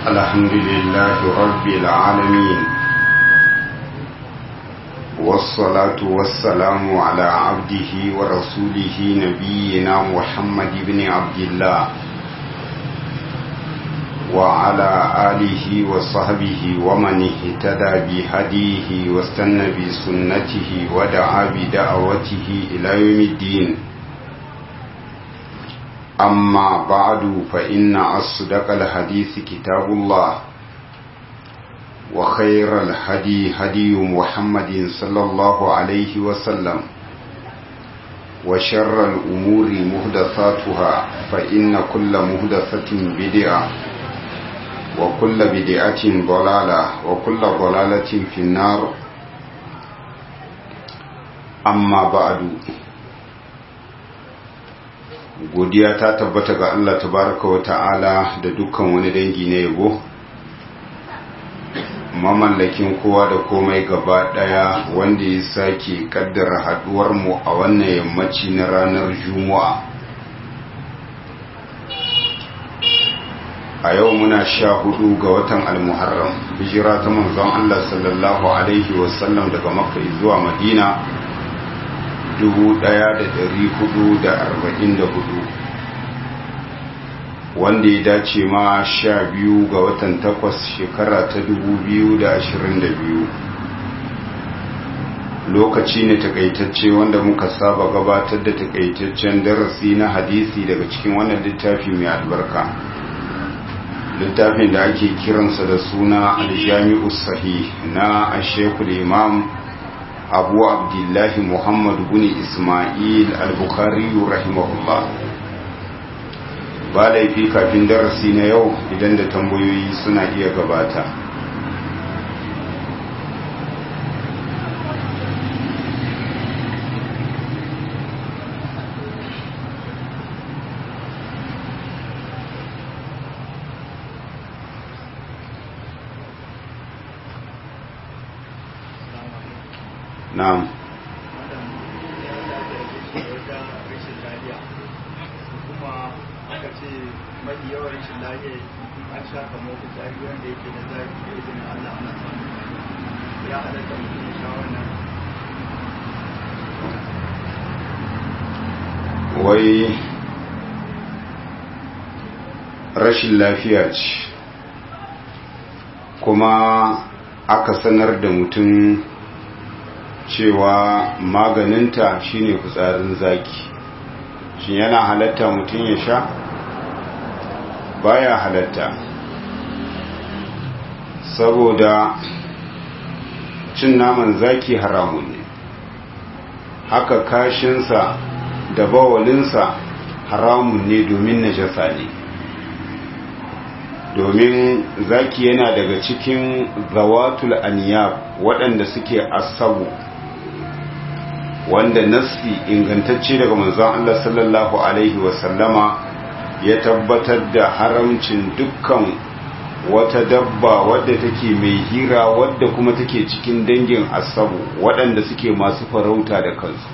الحمد لله رب العالمين والصلاة والسلام على عبده ورسوله نبينا محمد بن عبد الله وعلى آله وصحبه ومن اهتدى بهديه واستنى بسنته ودعا بدعوته إلى يوم الدين أما بعد فإن أصدق الحديث كتاب الله وخير الهدي هدي محمد صلى الله عليه وسلم وشر الأمور مهدثاتها فإن كل مهدثة بدعة وكل بدعة ضلالة وكل ضلالة في النار أما بعد godiya ta tabbata ga Allah tabaraka wa ta'ala da dukkan wani dangi na yabo mamallakin kowa da komai gaba daya wanda ya sake kaddara haduwar mu a wannan yammaci na ranar juma'a a yau muna sha hudu ga watan almuharram hijira ta manzon Allah sallallahu alaihi wasallam daga makka zuwa madina 1444 wanda ya dace ma sha biyu ga watan takwas shekara ta 2022 lokaci ne takaitacce wanda muka saba gabatar da takaitaccen darasi na hadisi daga cikin wannan littafi mai albarka littafin da ake kiransa da suna aljami'u sahih na ashekul imam abu abdullahi muhammad bin ismail al-bukhari rahimahullah ba laifi kafin darasi na yau idan da tambayoyi suna iya gabata na'am mafi yawan rashin lafiya an sha kamo fitsari wanda yake da zafi da izinin Allah ana samun ya halatta mutum ya sha wannan wai rashin lafiya ce kuma aka sanar da mutum cewa maganinta shine fitsarin zaki shi yana halatta mutum ya sha baya halatta saboda cin naman zaki haramun ne haka kashinsa da bawalinsa haramun ne domin najasa ne domin zaki yana daga cikin zawatul aniyab waɗanda suke asabu wanda nasi ingantacce daga manzon Allah sallallahu alaihi wasallama ya tabbatar da haramcin dukkan wata dabba wadda take mai hira wadda kuma take cikin dangin asabu waɗanda suke masu farauta da kansu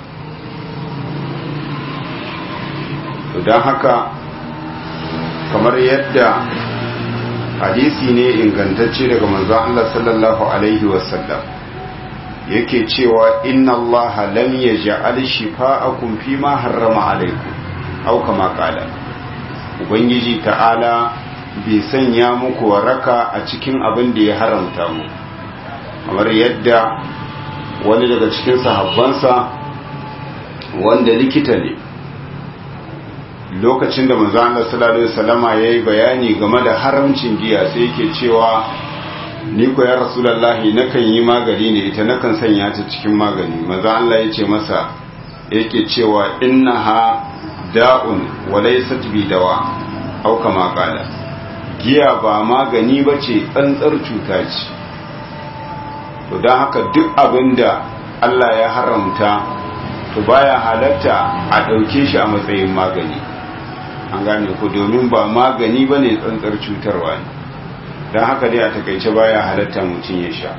don haka kamar yadda hadisi ne ingantacce daga manzon Allah sallallahu alaihi wasallam yake cewa inna Allah lam yaj'al shifa'akum fima harrama alaikum aw kama qala ubangiji ta'ala bai sanya muku waraka a cikin abin da ya haramta mu kamar yadda wani daga cikin sahabbansa wanda likita ne lokacin da manzo Allah sallallahu alaihi wasallama yayi bayani game da haramcin giya sai yake cewa ni ko ya rasulullahi nakan yi magani ne ita nakan sanya ta cikin magani manzo Allah ya ce masa yake cewa innaha da'un wa laysat bi dawa au kama qala giya ba magani bace tsantsar cuta ce to dan haka duk abinda Allah ya haramta to baya halatta a dauke shi a matsayin magani an gane ku domin ba magani bane tsantsar cutarwa ne dan haka dai a takaice baya halatta mutum ya sha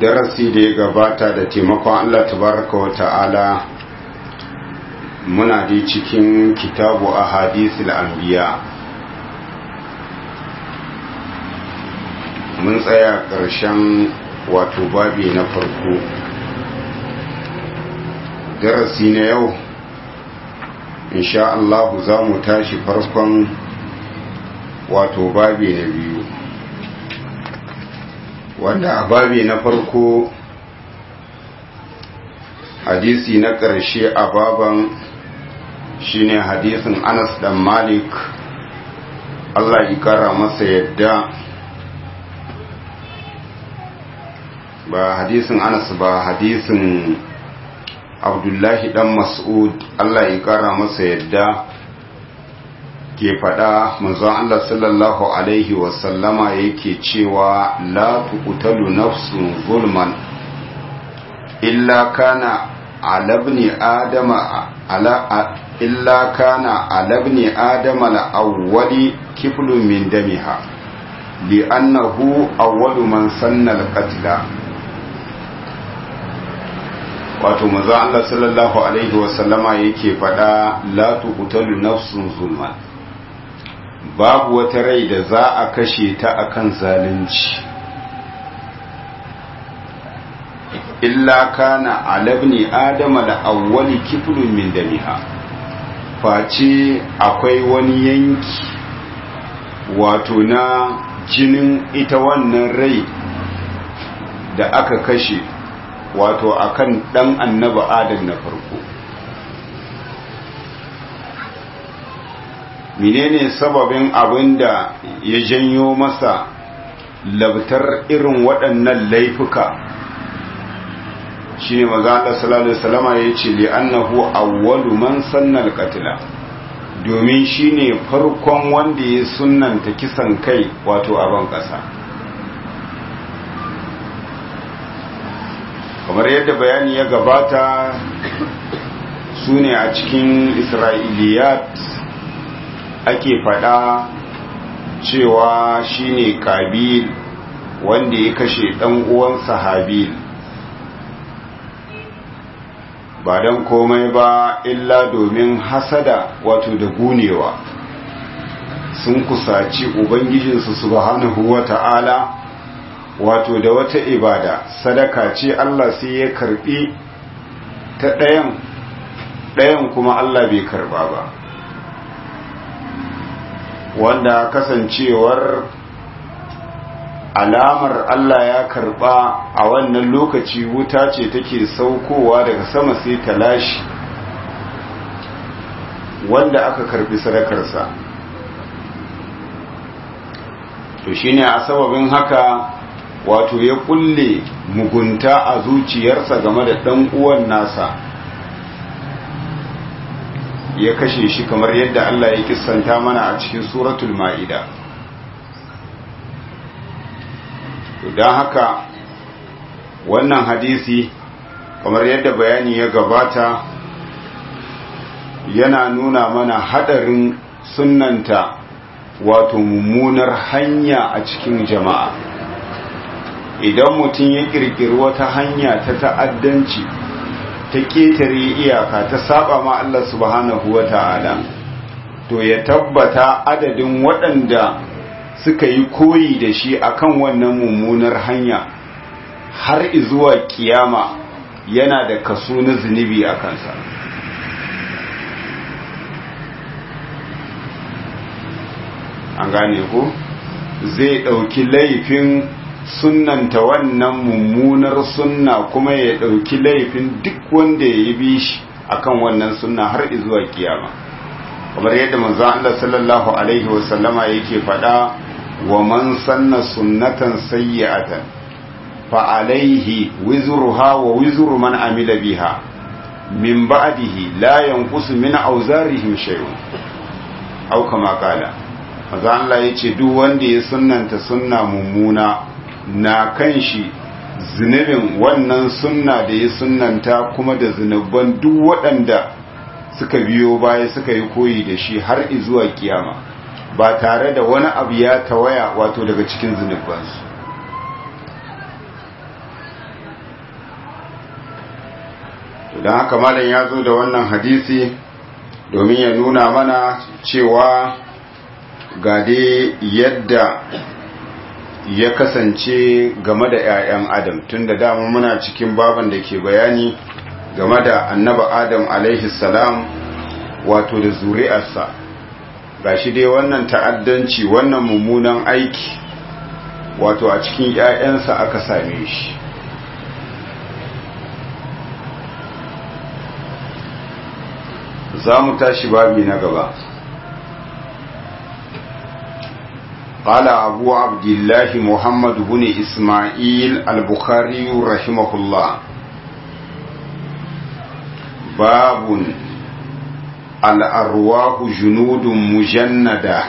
darasi da ya gabata da taimakon Allah tabaraka wa ta'ala muna dai cikin kitabu a hadisul anbiya mun tsaya ƙarshen wato babi na farko darasi na yau insha Allah za mu tashi farkon wato babi na biyu wanda a babi na farko hadisi na ƙarshe a baban shine hadisin Anas dan Malik Allah ya kara masa yadda ba hadisin Anas ba hadisin Abdullahi dan Mas'ud Allah ya kara masa yadda ke faɗa manzon Allah sallallahu alaihi wasallama yake cewa la tuqtalu nafsun zulman illa kana ala ibni adama ala illa kana ala ibni adama al-awwali kiflun min damiha li'annahu awwalu man sanna al-qatla wato manzo Allah sallallahu alaihi wasallama yake faɗa la tuqtalu nafsun zulman babu wata rai da za a kashe ta akan zalunci illa kana alabni adama da awwali kiflun min damiha face akwai wani yanki wato na jinin ita wannan rai da aka kashe wato akan dan annaba adam na farko menene sababin abin da ya janyo masa labtar irin waɗannan laifuka shine maza Allah sallallahu alaihi wasallama yace li annahu awwalu man sanna al-qatla domin shine farkon wanda ya sunnanta kisan kai wato a ban kasa kamar yadda bayani ya gabata sune a cikin isra'iliyat ake faɗa cewa shine kabil wanda ya kashe ɗan uwansa habil ba don komai ba illa domin hasada wato da gunewa sun kusaci ubangijinsu subhanahu wa ta'ala wato da wata ibada sadaka ce Allah sai ya karbi ta ɗayan ɗayan kuma Allah bai karba ba wanda kasancewar alamar Allah ya karba a wannan lokaci wuta ce take saukowa daga sama sai ta lashi wanda aka karbi sadakarsa to shine a sababin haka wato ya kulle mugunta a zuciyarsa game da ɗan uwan nasa ya kashe shi kamar yadda Allah ya kissanta mana a cikin suratul ma'ida don haka wannan hadisi kamar yadda bayani ya gabata yana nuna mana hadarin sunanta wato mummunar hanya a cikin jama'a idan mutum ya kirkiri wata hanya ta ta'addanci ta ketare iyaka ta saba ma Allah subhanahu wa ta'ala to ya tabbata adadin waɗanda suka yi koyi da shi akan wannan mummunar hanya har zuwa kiyama yana da kaso na zunubi a kansa an gane ko zai ɗauki laifin sunnanta wannan mummunar sunna kuma ya ɗauki laifin duk wanda ya yi bi shi akan wannan sunna har zuwa kiyama kamar yadda manzo Allah sallallahu alaihi wasallama yake faɗa wa man sanna sunnatan sayyi'atan fa alaihi wizruha wa wizru man amila biha min ba'dihi la yanqusu min awzarihim shay'un aw kama qala manzo Allah yace duk wanda ya sunnanta sunna mummuna na kan shi zunubin wannan sunna da ya sunnanta kuma da zunuban duk waɗanda suka biyo baya suka yi koyi da shi har zuwa kiyama ba tare da wani abu ya tawaya wato daga cikin zunubansu don haka malam ya zo da wannan hadisi domin ya nuna mana cewa ga dai yadda ya kasance game da 'ya'yan adam tun da dama muna cikin baban da ke bayani game da annaba adam alaihi salam wato da zuri'arsa ga shi dai wannan ta'addanci wannan mummunan aiki wato a cikin 'ya'yansa aka same shi za mu tashi babi na gaba قال أبو عبد الله محمد بن إسماعيل البخاري رحمه الله باب الأرواح جنود مجندة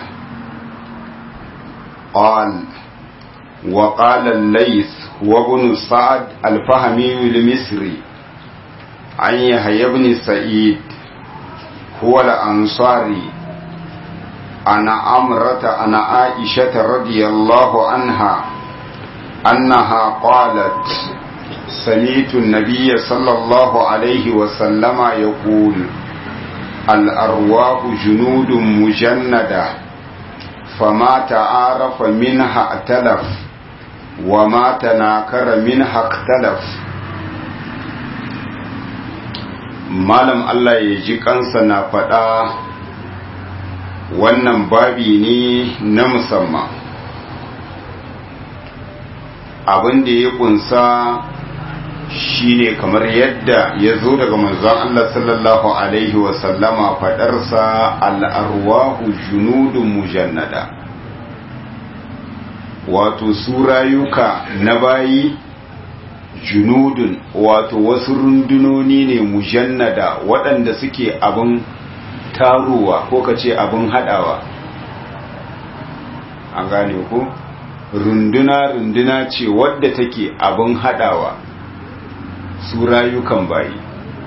قال وقال الليث وابن سعد الفهمي المصري عن يحيى بن سعيد هو الأنصاري أنا أمرة أنا عائشة رضي الله عنها أنها قالت سمعت النبي صلى الله عليه وسلم يقول الأرواح جنود مجندة فما تعارف منها ائتلف وما تناكر منها اختلف malam Allah ya ji kansa na faɗa wannan babi ne na musamman abin da ya kunsa shine kamar yadda ya zo daga manzon Allah sallallahu alaihi wasallama faɗarsa al'arwahu junudun mujannada wato su rayuka na bayi junudun wato wasu rundunoni ne mujannada waɗanda suke abin taruwa ko ka ce abin haɗawa an gane ku runduna runduna ce wadda take abin haɗawa su rayukan bayi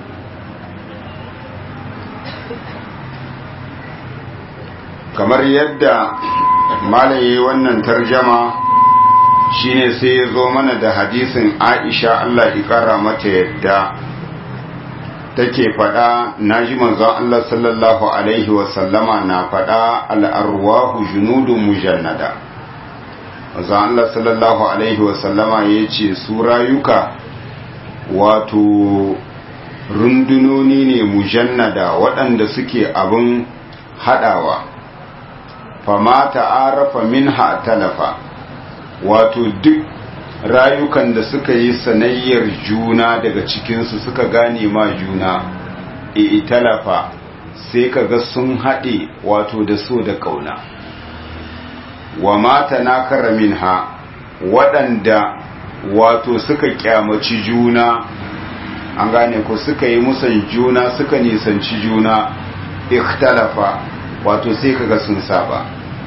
kamar yadda malaye wannan tarjama shine sai ya zo mana da hadisin aisha Allah ƙara mata yadda take faɗa na ji manzon Allah sallallahu alaihi wasallama na faɗa al'arwahu junudun mujannada manzon Allah sallallahu alaihi wasallama ya ce su rayuka wato rundunoni ne mujannada waɗanda suke abin haɗawa fama ta'arafa minha talafa wato duk rayukan da suka yi sanayyar juna daga cikinsu suka gane ma juna italafa sai kaga sun haɗe wato da so da ƙauna wa mata na karamin ha waɗanda wato suka kyamaci juna an gane ko suka yi musan juna suka nisanci juna ikhtalafa wato sai kaga sun saba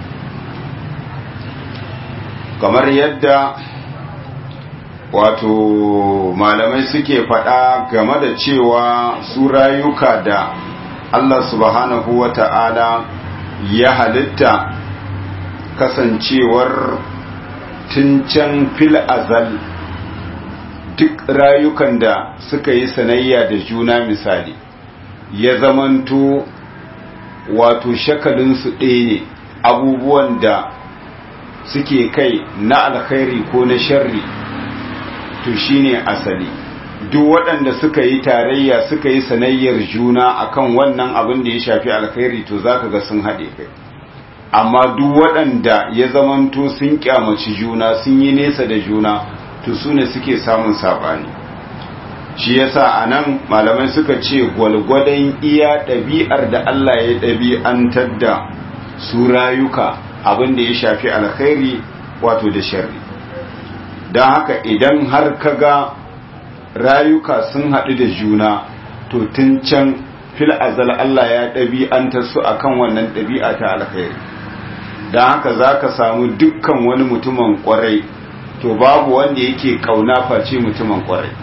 kamar yadda wato malamai suke faɗa game da cewa su rayuka da Allah subhanahu wa ta'ala ya halitta kasancewar can fil azal duk rayukan da suka yi sanayya da juna misali ya zamanto wato shakalinsu ɗaya ne abubuwan da suke kai na alkhairi ko na sharri to shine asali duk waɗanda suka yi tarayya suka yi sanayyar juna akan wannan abin da ya shafi alkhairi to zaka ga sun haɗe kai amma duk waɗanda ya zamanto sun kyamaci juna sun yi nesa da juna to su ne suke samun saɓani shi yasa a nan malamai suka ce gwalgwadon iya ɗabi'ar da Allah ya ɗabi'antar da su rayuka abin da ya shafi alkhairi wato da sharri don haka idan har ka ga rayuka sun haɗu da juna to tun can fil azal Allah ya ɗabi'antar su akan wannan ɗabi'a ta alkhairi don haka za ka samu dukkan wani mutumin ƙwarai to babu wanda yake ƙauna face mutumin ƙwarai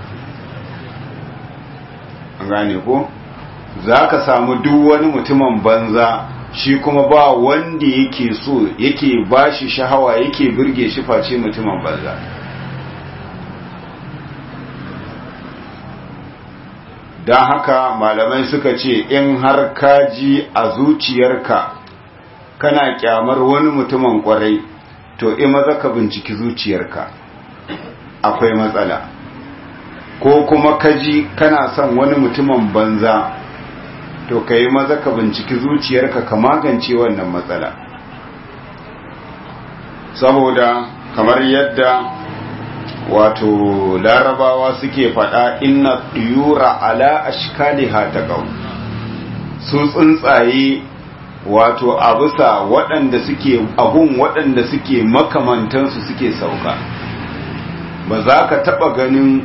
an gane ko za ka samu duk wani mutumin banza shi kuma ba wanda yake so yake ba shi shahawa yake birge shi face mutumin banza don haka malamai suka ce in har ka ji a zuciyarka kana kyamar wani mutumin kwarai to in maza ka binciki zuciyarka akwai matsala ko kuma ka ji kana son wani mutumin banza to ka yi maza ka binciki zuciyarka ka magance wannan matsala saboda kamar yadda wato larabawa suke faɗa inna yura ala ashkaliha taqaw su tsuntsaye wato a bisa waɗanda suke abun waɗanda suke makamantansu suke sauka ba za ka taɓa ganin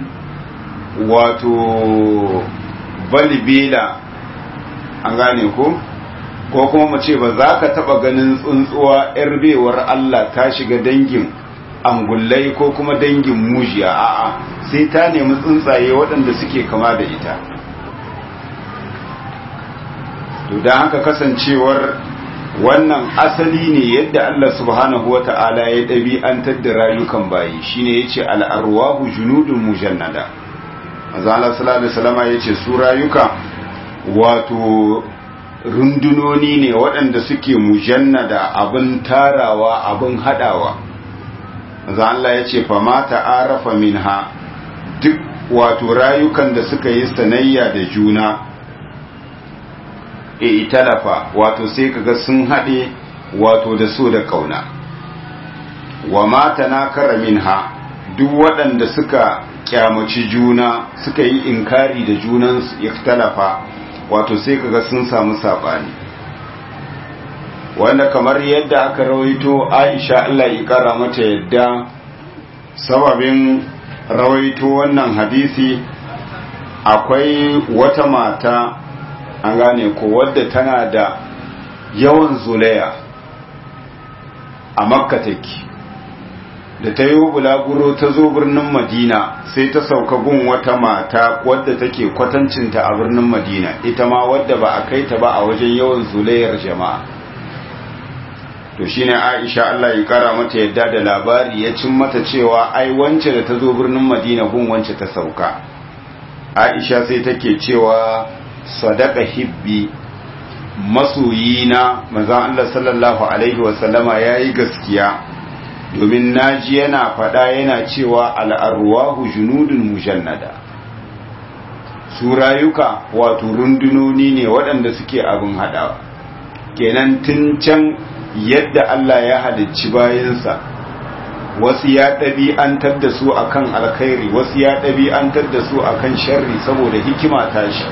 wato balibela an gane ko ko kuma mu ce ba za ka taɓa ganin tsuntsuwa 'yar bewar Allah ta shiga dangin angullai ko kuma dangin mujiya a'a sai ta nemi tsuntsaye waɗanda suke kama da ita to don haka kasancewar wannan asali ne yadda Allah subhanahu wa ta'ala ya ɗabi'antar da rayukan bayi shine yace al'arwahu junudun mujannada manzo Allah sallallahu alaihi wasallam yace su rayuka wato rundunoni ne waɗanda suke mujannada abin tarawa abin hadawa manzo Allah yace fa ma ta'arafa minha duk wato rayukan da suka yi sanayya da juna e italafa wato sai kaga sun haɗe wato da so da kauna wa mata na kara minha duk waɗanda suka kyamaci juna suka yi inkari da junansu ikhtalafa wato sai kaga sun samu saɓani wanda kamar yadda aka rawaito aisha Allah ya kara mata yadda sababin rawaito wannan hadisi akwai wata mata an gane ko wadda tana da yawan zulaya a makka take da ta yi bulaguro ta zo birnin madina sai ta sauka gun wata mata wadda take kwatancinta a birnin madina ita ma wadda ba a kai ta ba a wajen yawan zulayar jama'a to shine aisha Allah ya kara mata yadda da labari ya cin mata cewa ai wance da ta zo birnin madina gun wance ta sauka aisha sai take cewa sadaka hibbi masoyina manzon Allah sallallahu alaihi wasallama yayi gaskiya domin naji yana fada yana cewa al'arwahu junudun mujannada su rayuka wato rundunoni ne waɗanda suke abin haɗawa kenan tun can yadda Allah ya halicci bayansa wasu ya ɗabi'antar da su akan alkhairi wasu ya ɗabi'antar da su akan sharri saboda hikima tashi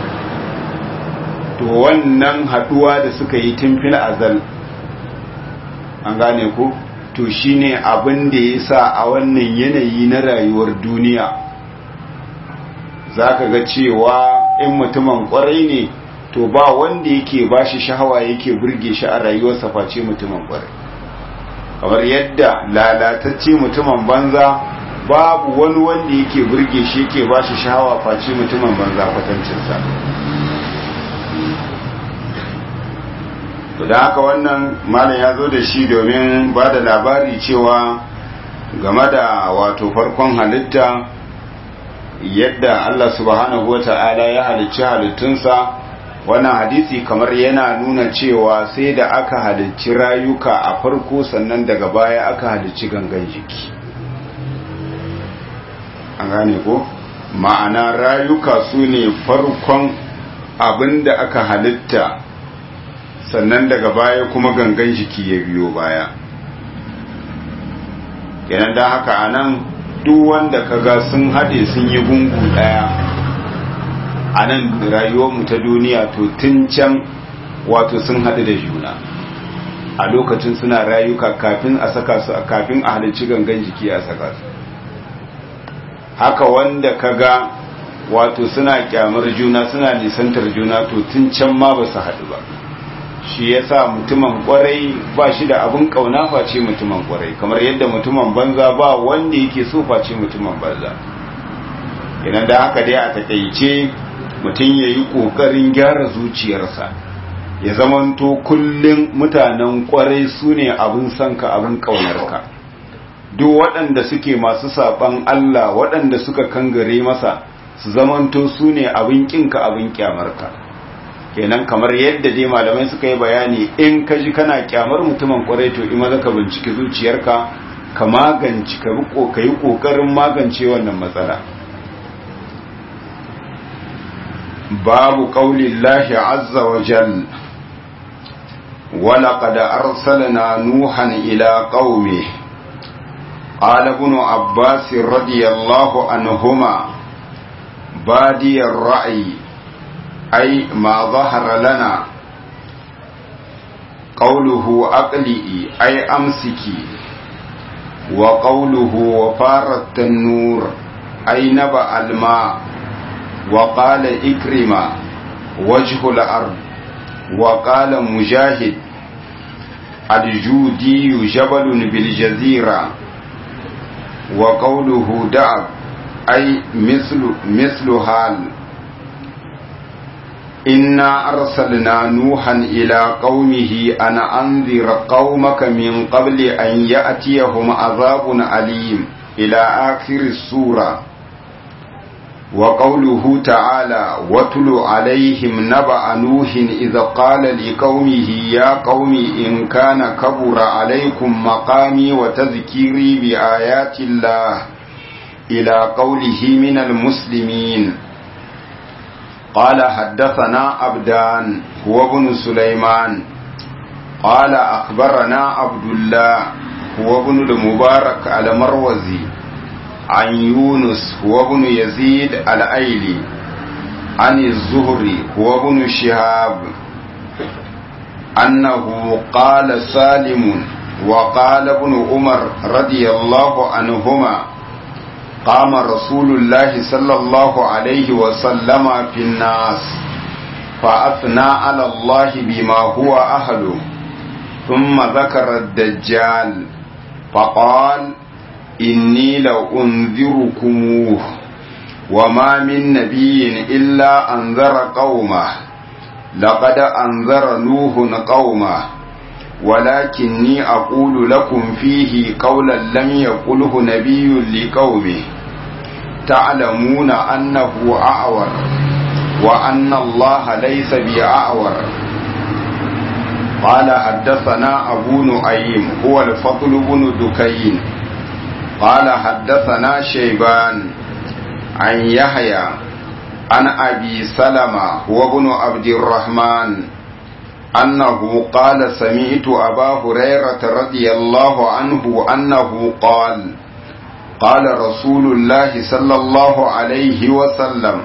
to wannan haduwa da suka yi tun fil azal an gane ko to shine abin da ya sa a wannan yanayi na rayuwar duniya zaka ga cewa in mutumin kwarai ne to ba wanda yake bashi shahawa yake burge shi a rayuwarsa face mutumin kwarai kamar yadda lalatacce mutumin banza babu wani wanda yake burge shi yake bashi shahawa face mutumin banza kwatancinsa to da haka wannan malam ya zo da shi domin ba da labari cewa game da wato farkon halitta yadda Allah subhanahu wa ta'ala ya halicci halittunsa wannan hadisi kamar yana nuna cewa sai da aka halicci rayuka a farko sannan daga baya aka halicci gangan jiki an gane ko ma'ana rayuka su ne farkon abin da aka halitta sannan daga baya kuma gangan jiki ya biyo baya kenan da haka a nan duk wanda kaga sun haɗe sun yi gungu ɗaya a nan rayuwarmu ta duniya to tun can wato sun haɗu da juna a lokacin suna rayuka kafin a saka su kafin a halicci gangan jiki a saka su haka wanda kaga wato suna kyamar juna suna nisantar juna to tun can ma ba su haɗu ba shi yasa mutumin kwarai ba shi da abin kauna face mutumin kwarai kamar yadda mutumin banza ba wanda yake so face mutumin banza idan da haka dai a takaice mutum ya yi ƙoƙarin gyara zuciyarsa ya zamanto kullum mutanen kwarai su ne abin sanka abin ƙaunarka duk waɗanda suke masu saɓan Allah waɗanda suka kangare masa su zamanto su ne abin kinka abin kyamarka kenan kamar yadda dai malamai suka yi bayani in ka ji kana kyamar mutumin kwarai to ima zaka binciki zuciyarka ka magance ka yi kokarin magance wannan matsala babu qaulillahi azza wa jal ولقد أرسلنا نوحا إلى قومه قال ابن عباس رضي الله عنهما بادي الرأي أي ما ظهر لنا قوله أقلئي أي أمسكي وقوله وفار التنور أي نبأ الماء وقال إكرم وجه الأرض وقال مجاهد الجودي جبل بالجزيرة وقوله دعب أي مثل مثل حال إنا أرسلنا نوحا إلى قومه أن أنذر قومك من قبل أن يأتيهم عذاب أليم إلى آخر السورة وقوله تعالى واتل عليهم نبأ نوح إذ قال لقومه يا قوم إن كان كبر عليكم مقامي وتذكيري بآيات الله إلى قوله من المسلمين قال حدثنا عبدان هو ابن سليمان قال أخبرنا عبد الله هو ابن المبارك المروزي عن يونس هو ابن يزيد الأيلي عن الزهري هو ابن شهاب أنه قال سالم وقال ابن عمر رضي الله عنهما قام رسول الله صلى الله عليه وسلم في الناس فأثنى على الله بما هو أهله ثم ذكر الدجال فقال إني لأنذركموه وما من نبي إلا أنذر قومه لقد أنذر نوح قومه ولكني أقول لكم فيه قولا لم يقله نبي لقومه تعلمون أنه أعور وأن الله ليس بأعور قال حدثنا أبو نعيم هو الفضل بن دكين قال حدثنا شيبان عن يحيى عن أبي سلمة هو ابن عبد الرحمن أنه قال سمعت أبا هريرة رضي الله عنه أنه قال قال رسول الله صلى الله عليه وسلم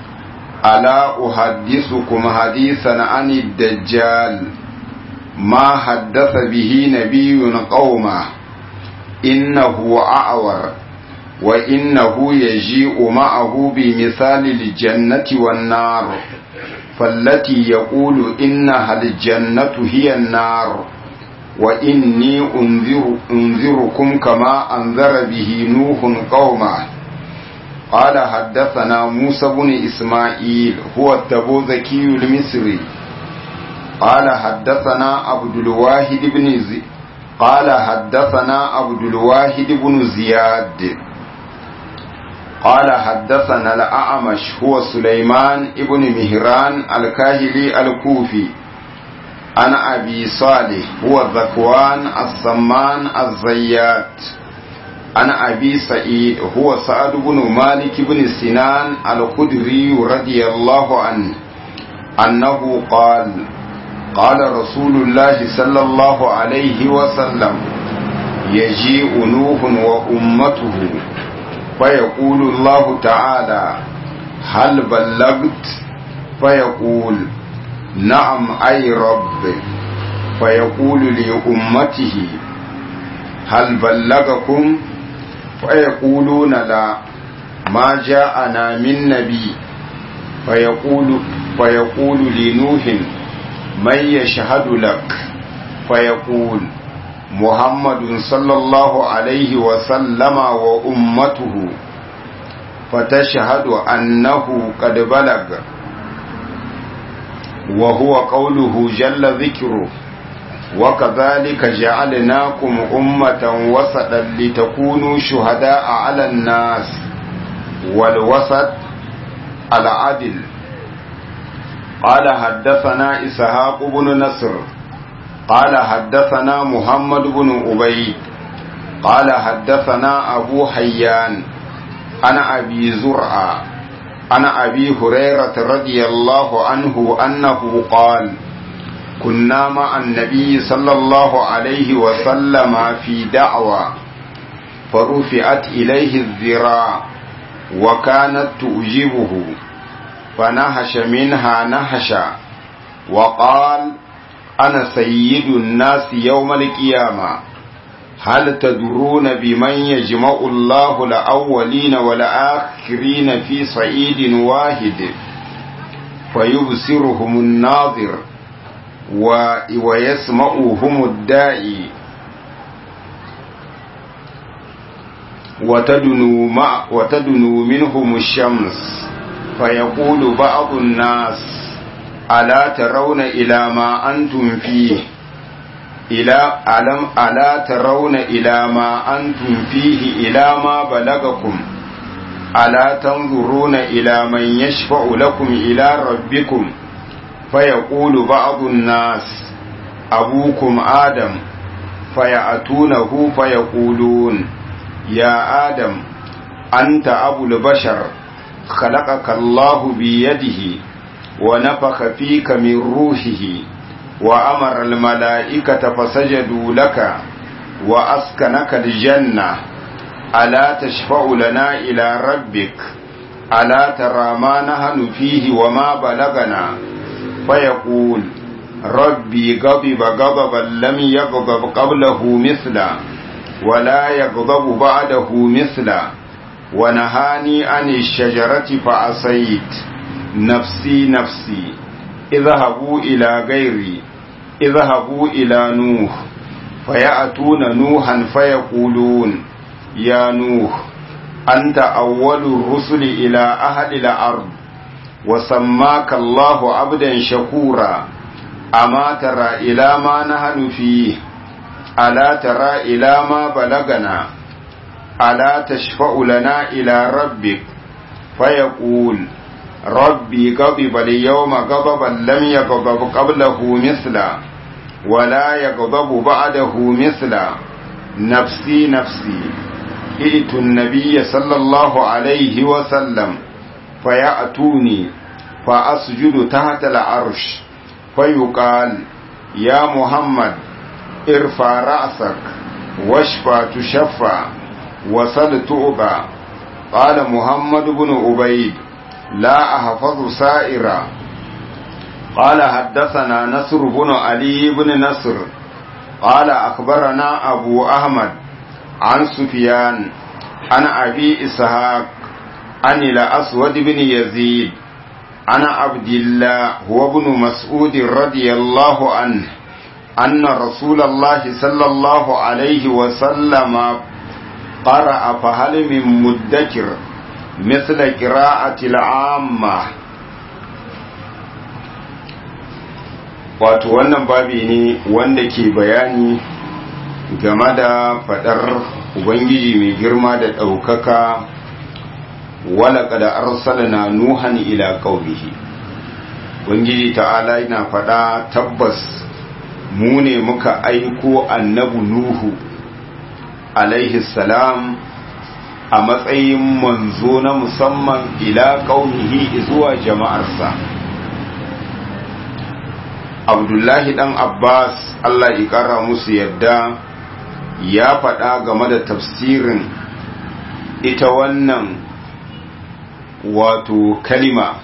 ألا أحدثكم حديثا عن الدجال ما حدث به نبي قومه إنه أعور وإنه يجيء معه بمثال الجنة والنار فالتي يقول إنها الجنة هي النار وإني أنذر أنذركم كما أنذر به نوح قومه قال حدثنا موسى بن إسماعيل هو التبوذكي المصري قال حدثنا عبد الواحد بن زي قال حدثنا عبد الواحد بن زياد قال حدثنا الأعمش هو سليمان ابن مهران الكاهلي الكوفي عن أبي صالح هو ذكوان السمان الزيات عن أبي سعيد هو سعد بن مالك بن سنان الخدري رضي الله عنه أنه قال قال رسول الله صلى الله عليه وسلم يجيء نوح وأمته فيقول الله تعالى هل بلغت فيقول نعم أي رب فيقول لأمته هل بلغكم فيقولون لا ما جاءنا من نبي فيقول فيقول لنوح من يشهد لك فيقول محمد صلى الله عليه وسلم وأمته فتشهد أنه قد بلغ وهو قوله جل ذكره وكذلك جعلناكم أمة وسطا لتكونوا شهداء على الناس والوسط العدل قال حدثنا إسحاق بن نصر قال حدثنا محمد بن عبيد قال حدثنا أبو حيان أنا أبي زرعة أنا أبي هريرة رضي الله عنه أنه قال كنا مع النبي صلى الله عليه وسلم في دعوة فرفعت إليه الذراع وكانت تؤجبه فنهش منها نهشا وقال أنا سيد الناس يوم القيامة هل تدرون بمن يجمع الله الأولين والآخرين في صعيد واحد فيبصرهم الناظر ويسمعهم الداعي وتدنو, مع وتدنو منهم الشمس فيقول بعض الناس ألا ترون إلى ما أنتم فيه إلى ألم ألا ترون إلى ما أنتم فيه إلى ما بلغكم ألا تنظرون إلى من يشفع لكم إلى ربكم فيقول بعض الناس أبوكم آدم فيأتونه فيقولون يا آدم أنت أبو البشر خلقك الله بيده ونفخ فيك من روحه وأمر الملائكة فسجدوا لك وأسكنك الجنة ألا تشفع لنا إلى ربك ألا ترى ما نهن فيه وما بلغنا فيقول ربي غضب غضبا لم يغضب قبله مثلا ولا يغضب بعده مثلا ونهاني عن الشجرة فعصيت نفسي نفسي اذهبوا إلى غيري اذهبوا إلى نوح فيأتون نوحا فيقولون يا نوح أنت أول الرسل إلى أهل الأرض وسماك الله عبدا شكورا أما ترى إلى ما نحن فيه ألا ترى إلى ما بلغنا ألا تشفع لنا إلى ربك فيقول ربي غضب اليوم غضبا لم يغضب قبله مثلا ولا يغضب بعده مثلا نفسي نفسي ائت النبي صلى الله عليه وسلم فيأتوني فأسجد تحت العرش فيقال يا محمد ارفع رأسك واشفى تشفى وصل تؤبى قال محمد بن عبيد لا أحفظ سائرا قال حدثنا نصر بن علي بن نصر قال أخبرنا أبو أحمد عن سفيان عن أبي إسحاق عن الأسود بن يزيد عن عبد الله هو ابن مسعود رضي الله عنه أن رسول الله صلى الله عليه وسلم قرأ فهل من مدكر مثل قراءة العامة wato wannan babi ne wanda ke bayani game da fadar ubangiji mai girma da ɗaukaka walaka da arsalna nuhan ila qaumihi ubangiji ta'ala yana fada tabbas mu ne muka aiko annabu nuhu alaihi salam a matsayin manzo na musamman ila qaumihi zuwa jama'arsa abdullahi dan abbas allah ya kara musu yadda ya faɗa game da tafsirin ita wannan wato kalima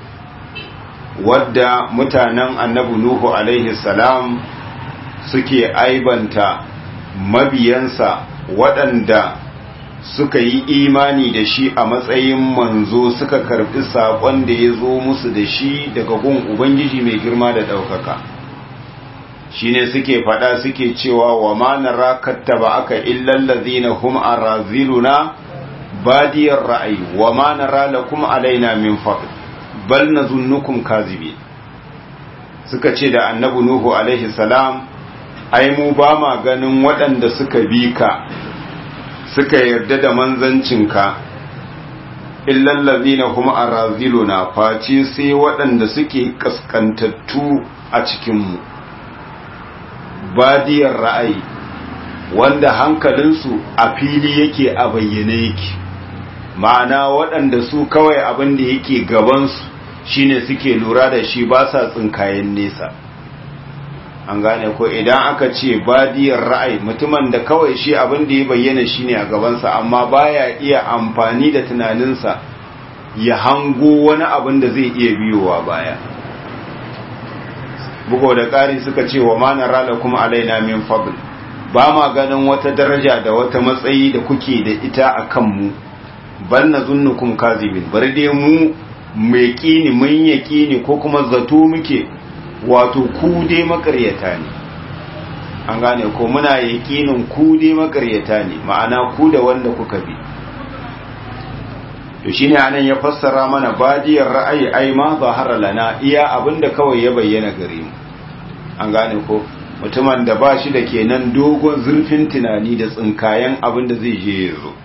wadda mutanen annabi nuhu alaihi salam suke aibanta mabiyansa waɗanda suka yi imani da shi a matsayin manzo suka karɓi saƙon da ya zo musu da shi daga gun ubangiji mai girma da ɗaukaka shine suke faɗa suke cewa wa ma nara kattaba aka illal ladzina hum araziluna badiyar ra'ayi wa ma nara lakum alaina min fadl bal nazunnukum kazibi suka ce da annabi nuhu alaihi salam ai mu ba ma ganin waɗanda suka bi ka suka yarda da manzancinka illal ladina hum araziluna face sai waɗanda suke kaskantattu a cikin mu badiyar ra'ayi wanda hankalinsu a fili yake a bayyane yake ma'ana waɗanda su kawai abin da yake gabansu shine suke lura da shi ba sa tsinkayen nesa an gane ko idan aka ce badiyar ra'ayi mutumin da kawai shi abin da ya bayyana shine a gabansa amma baya iya amfani da tunaninsa ya hango wani abin da zai iya biyowa baya bugo da ƙari suka ce wa mana rala kuma alaina min fadl ba ma ganin wata daraja da wata matsayi da kuke da ita a kanmu ban na zunnukum kazibin bari dai mu mai kini mun yaƙini ko kuma zato muke wato ku dai makaryata ne an gane ko muna yaƙinin ku dai makaryata ne ma'ana ku da wanda kuka bi to shine anan ya fassara mana badiyar ra'ayi ai ma zahara lana iya abinda kawai ya bayyana gare mu an gane ko mutumin da ba shi da kenan dogon zurfin tunani da tsinkayen abin da zai je ya zo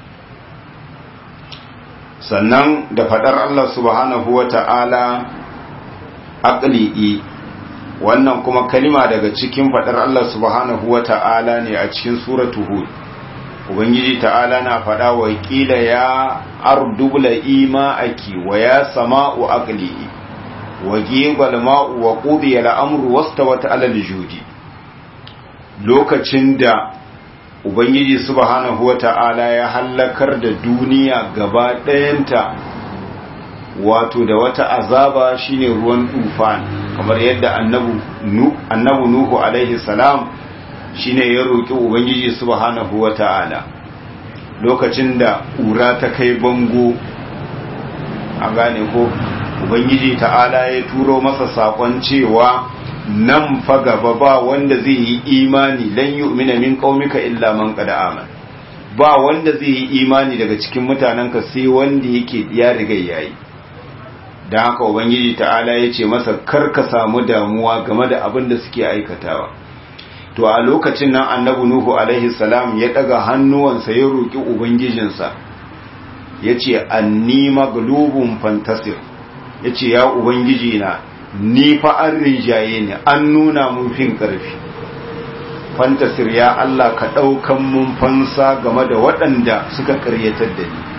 sannan da fadar Allah subhanahu wa ta'ala aqli'i wannan kuma kalima daga cikin fadar Allah subhanahu wa ta'ala ne a cikin suratu hud ubangiji ta'ala na fada wa kila ya ardubla ima'aki wa ya sama'u aqli'i wa gibal ma'u wa qudiya al-amru wastawat 'ala al-judi lokacin da ubangiji subhanahu wata'ala ya hallakar da duniya gaba ɗayanta wato da wata azaba shine ruwan tufan kamar yadda annabu annabu nuhu alaihi salam shine ya roki ubangiji subhanahu wata'ala lokacin da ƙura ta kai bango a gane ko ubangiji ta'ala ya turo masa sakon cewa nan fa gaba ba wanda zai yi imani lan yu'mina min qaumika illa man qad amana ba wanda zai yi imani daga cikin mutanenka sai wanda yake ya riga yayi dan haka ubangiji ta'ala ya ce masa kar ka samu damuwa game da abin da suke aikatawa to a lokacin nan annabi nuhu alaihi salam ya daga hannuwansa ya roki ubangijinsa yace anni maglubun fantasir ya ce ya ubangiji na ni fa an rinjaye ne an nuna mun fin ƙarfi fantasir ya Allah ka ɗaukan mun fansa game da waɗanda suka ƙaryatar da ni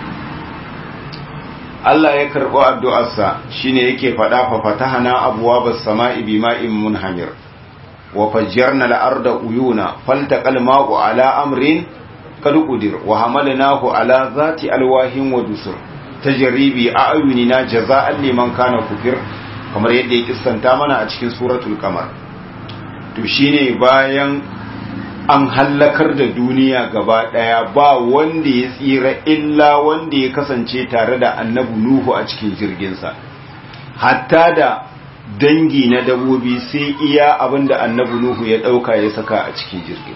Allah ya karɓi addu'arsa shine yake faɗa fa fatahana abuwa bas sama'i bima'in munhamir wa fajjarna al-arda uyuna faltaqal ma'u ala amrin qad qudir wa hamalnahu ala zati alwahin wa dusur tajribi a ayunina jaza'an liman kana kufir kamar yadda ya kissanta mana a cikin suratul qamar to shine bayan an hallakar da duniya gaba daya ba wanda ya tsira illa wanda ya kasance tare da annabi nuhu a cikin jirginsa hatta da dangi na dabobi sai iya abinda annabi nuhu ya dauka ya saka a cikin jirgin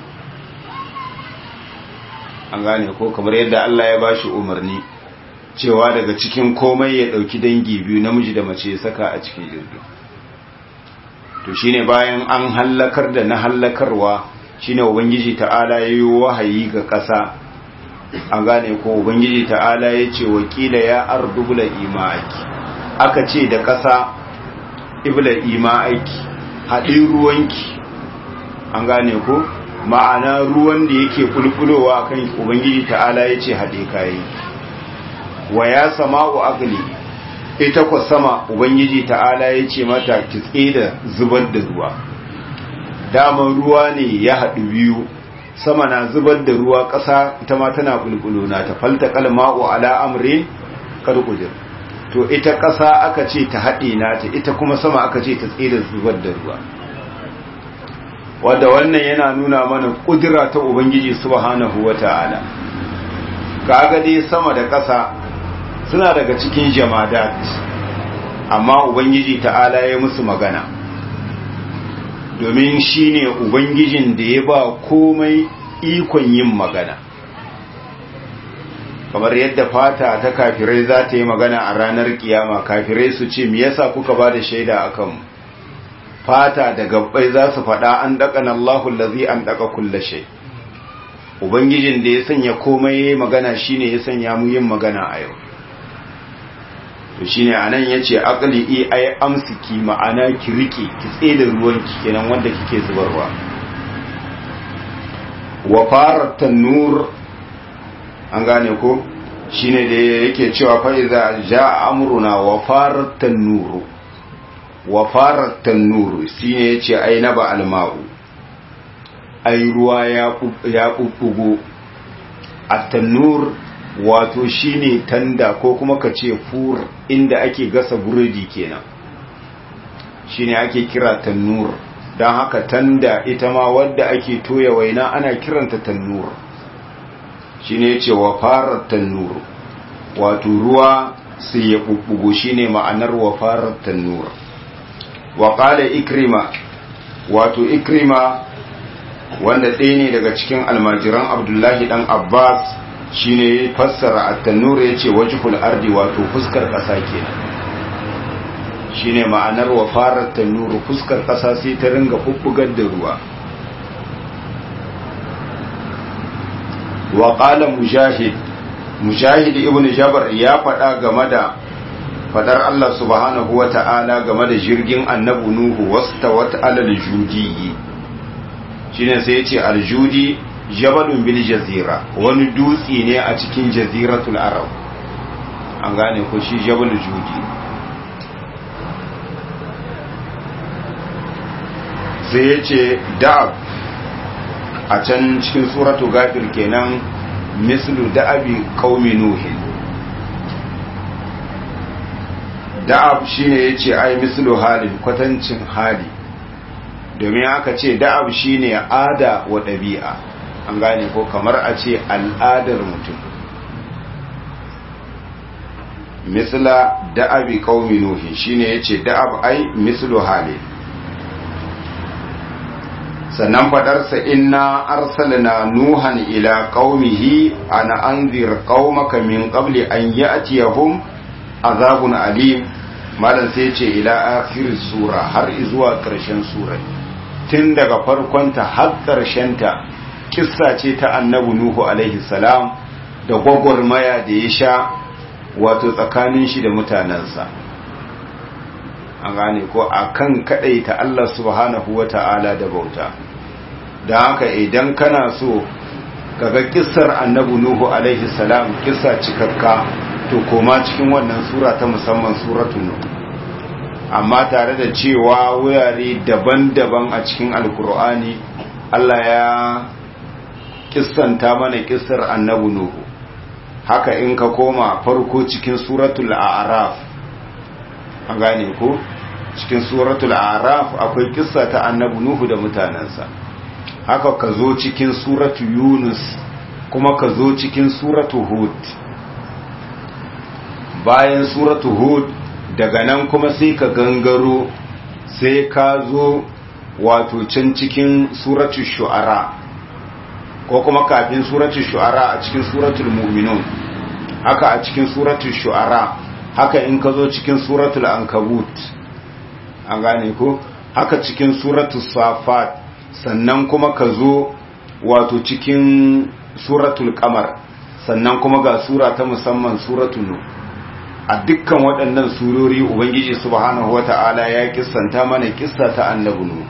an gane ko kamar yadda Allah ya bashi umarni cewa daga cikin komai ya dauki dangi biyu namiji da mace ya saka a cikin jirgin to shine bayan an hallakar da na hallakarwa shine ubangiji ta'ala yayi wahayi ga ƙasa an gane ko ubangiji ta'ala ya ce wakila ya ardubula ima'aki aka ce da ƙasa ibla ima'aki haɗin ruwanki an gane ko ma'ana ruwan da yake kulkulowa kan ubangiji ta'ala ya ce haɗe kayan wa ya sama'u agli ita ku sama ubangiji ta'ala ya ce mata ki da zubar da ruwa daman ruwa ne ya haɗu biyu sama na zubar da ruwa ƙasa ita ma tana bulbulo na ta falta kalma'u ala amrin karkudir to ita ƙasa aka ce ta haɗe nata ita kuma sama aka ce ta tsira zubar da ruwa wadda wannan yana nuna mana ƙudura ta ubangiji subhanahu wata'ala kaga dai sama da ƙasa suna daga cikin jamadat amma ubangiji ta'ala ya musu magana domin shi ne ubangijin da ya ba komai ikon yin magana kamar yadda fata ta kafirai za ta yi magana a ranar kiyama kafirai su ce me yasa kuka ba da shaida a kanmu fata da gabbai za su faɗa an daƙan Allahu lazi an daƙa kulla shai ubangijin da ya sanya komai ya magana shine ya sanya mu yin magana a yau to shine anan yace aqli ai amsiki ma'ana ki rike ki tseda ruwanki kenan wanda kike zubarwa wa farat tanur an gane ko shine da yake cewa fa iza jaa amruna wa farat tanur wa farat tanur shine yace ai naba alma'u ai ruwa ya ya bubbugo at-tanur wato shine tanda ko kuma ka ce fur inda ake gasa burodi kenan shine ake kira tannur don haka tanda ita ma wadda ake toya waina ana kiranta tannur shine yace wa farar tannur wato ruwa sai ya bubbugo shine ma'anar wa farar tannur wa qala ikrima wato ikrima wanda ɗaya ne daga cikin almajiran abdullahi dan abbas shine ya fassara at-tanur yace wajhul ardi wato fuskar ƙasa kenan shine ma'anar wa farar tanuru fuskar ƙasa sai ta ringa bubbugar da ruwa wa qala mujahid mujahid ibnu jabr ya faɗa game da fadar Allah subhanahu wata'ala game da jirgin annabi nuhu wastawat alal judi shine sai yace aljudi jabalun bil jazira wani dutse ne a cikin jaziratul arab an gane ko shi jabal judi sai ya ce da'ab a can cikin suratu gafir kenan mislu da'abi qaumi nuhin da'ab shine yace ai mislu halin kwatancin hali domin aka ce da'ab shine ada wa ɗabi'a an gane ko kamar a ce al'adar mutum misla da'abi qaumi nuhi shine yace da'ab ai mislu hali sannan fadarsa inna arsalna nuhan ila qaumihi ana anzir qaumaka min qabli an ya'tiyahum azabun alim malam sai ce ila akhir sura har zuwa karshen sura tun daga farkonta har ta kissa ce ta annabi nuhu alaihi salam da gwagwarmaya da ya sha wato tsakanin shi da mutanensa an gane ko akan ta Allah subhanahu wata'ala da bauta da haka idan kana so kaga kissar annabi nuhu alaihi salam kissa cikakka to koma cikin wannan sura ta musamman suratul nuh amma tare da cewa wurare daban-daban a cikin alkur'ani Allah ya kissanta mana kissar annabi nuhu haka in ka koma farko cikin suratul a'raf an gane ko cikin suratul a'raf akwai kissa ta annabi nuhu da mutanansa haka ka zo cikin suratu yunus kuma ka zo cikin suratu hud bayan suratu hud daga nan kuma sai ka gangaro sai ka zo wato can cikin suratu shu'ara ko kuma kafin suratu shu'ara a cikin suratul mu'minun haka a cikin suratu shu'ara haka in ka zo cikin suratul ankabut an gane ko haka cikin suratu safat sannan kuma ka zo wato cikin suratul kamar sannan kuma ga sura ta musamman suratul nu a dukkan waɗannan surori ubangiji subhanahu wata'ala ya kissanta mana kissa ta annabi nuhu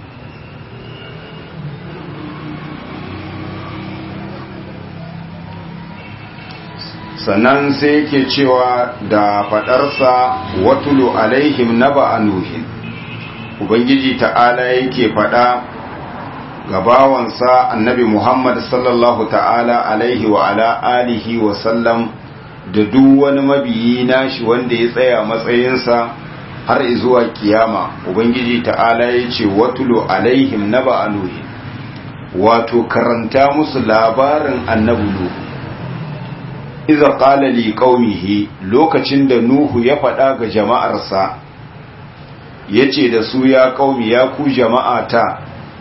sannan sai yake cewa da faɗarsa watulu alaihim naba nuhin ubangiji ta'ala yake faɗa ga bawansa annabi Muhammad sallallahu ta'ala alaihi wa ala alihi wa sallam da duk wani mabiyi nashi wanda ya tsaya matsayinsa har zuwa kiyama ubangiji ta'ala ya ce watulu alaihim naba anuhi wato karanta musu labarin annabi nuhu iza qala li qaumihi lokacin da nuhu ya faɗa ga jama'arsa yace da su ya qaumi ya ku jama'ata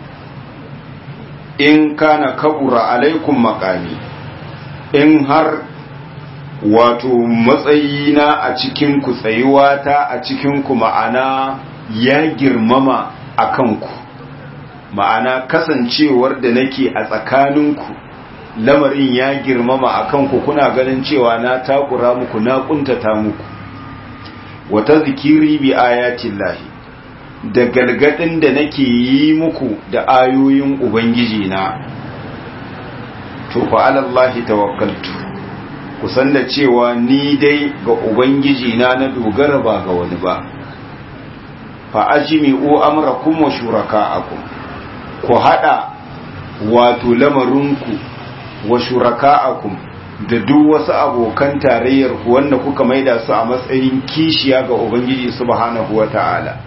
in kana kabura alaikum makami in har wato matsayina a cikinku tsayuwata a cikinku ma'ana ya girmama a kanku ma'ana kasancewar da nake a tsakaninku lamarin ya girmama a kanku kuna ganin cewa na takura muku na kuntata muku wa tadhkiri bi ayatillahi da galgadin da nake yi muku da ayoyin ubangiji na to fa alallahi tawakkaltu kusan da cewa ni dai ga ubangiji na na dogara ba ga wani ba fa ajmi'u amrakum wa shuraka'akum ku hada wato lamarinku wa shuraka'akum da duk wasu abokan tarayyar ku wanda kuka maida su a matsayin kishiya ga ubangiji subhanahu wata'ala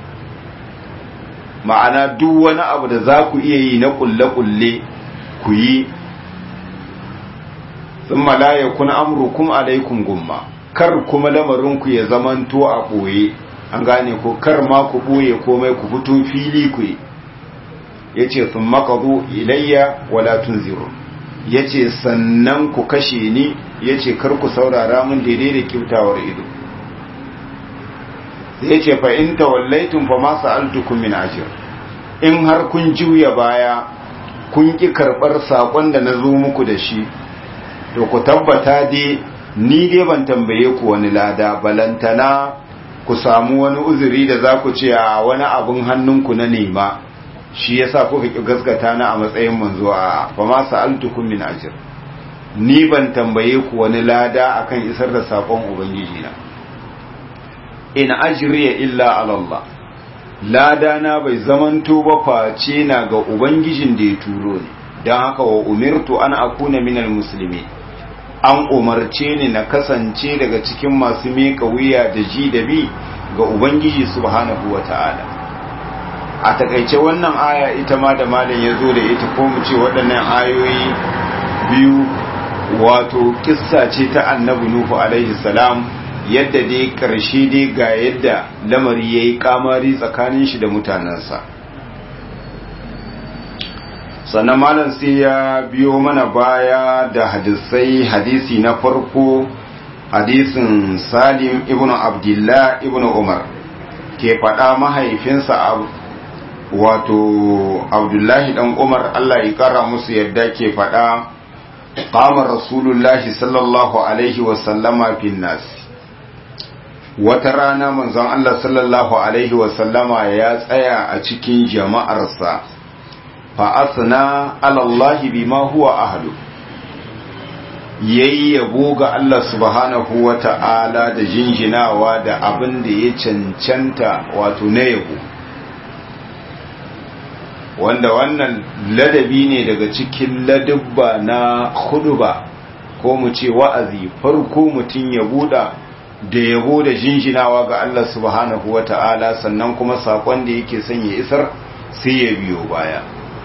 ma'ana duk wani abu da za ku iya yi na kulle-kulle ku yi sun malaya kuna amurkum alaikum gumma kar kuma lamarinku ya zamanto a ɓoye an gane ko kar ma ku ɓoye komai ku fito fili ku yi ya ce sun makaru ilayya wala tunziru ya ce sannan ku kashe ni ya ce kar ku saurara mun daidai da kyautawar ido ya ce fa in tawallaitun fa ma sa'altukum min ajr in har kun juya baya kun ki karbar sakon da nazo muku da shi to ku tabbata dai ni dai ban tambaye ku wani lada balantana ku samu wani uzuri da za ku ce a wani abun hannunku na nema shi yasa kuka ki gaskata na a matsayin manzo a fa ma sa'altukum min ajr ni ban tambaye ku wani lada akan isar da sakon ubangiji na in ajriya illa ala Allah lada na bai zamanto ba face na ga ubangijin da ya turo ni don haka wa umirtu an akuna minal musulmi an umarce ni na kasance daga cikin masu miƙa wuya da ji da bi ga ubangiji subhanahu wa ta'ala a takaice wannan aya ita ma da malam ya zo da ita ko mu ce waɗannan ayoyi biyu wato kissa ce ta annabi nuhu alaihi salam yadda dai ƙarshe dai ga yadda lamari ya yi kamari tsakanin shi da mutanensa sannan malam sai ya biyo mana baya da hadisai hadisi na farko hadisin salim ibn abdullah ibn umar ke faɗa mahaifinsa wato abdullahi dan umar allah ya kara musu yadda ke faɗa qama rasulullahi sallallahu alaihi wasallama fin nasi wata rana manzon Allah sallallahu Alaihi wasallama ya tsaya a cikin jama'arsa fa'asna alallahi bima huwa ahlu yayi yabo ga Allah subhanahu wa ta'ala da jinjinawa da abin da ya cancanta wato na yabo wanda wannan ladabi ne daga cikin ladubba na huduba ko mu ce wa'azi farko mutum ya buɗa da yabo da jinjinawa ga Allah subhanahu wa ta'ala sannan kuma saƙon da yake son ya isar sai ya biyo baya.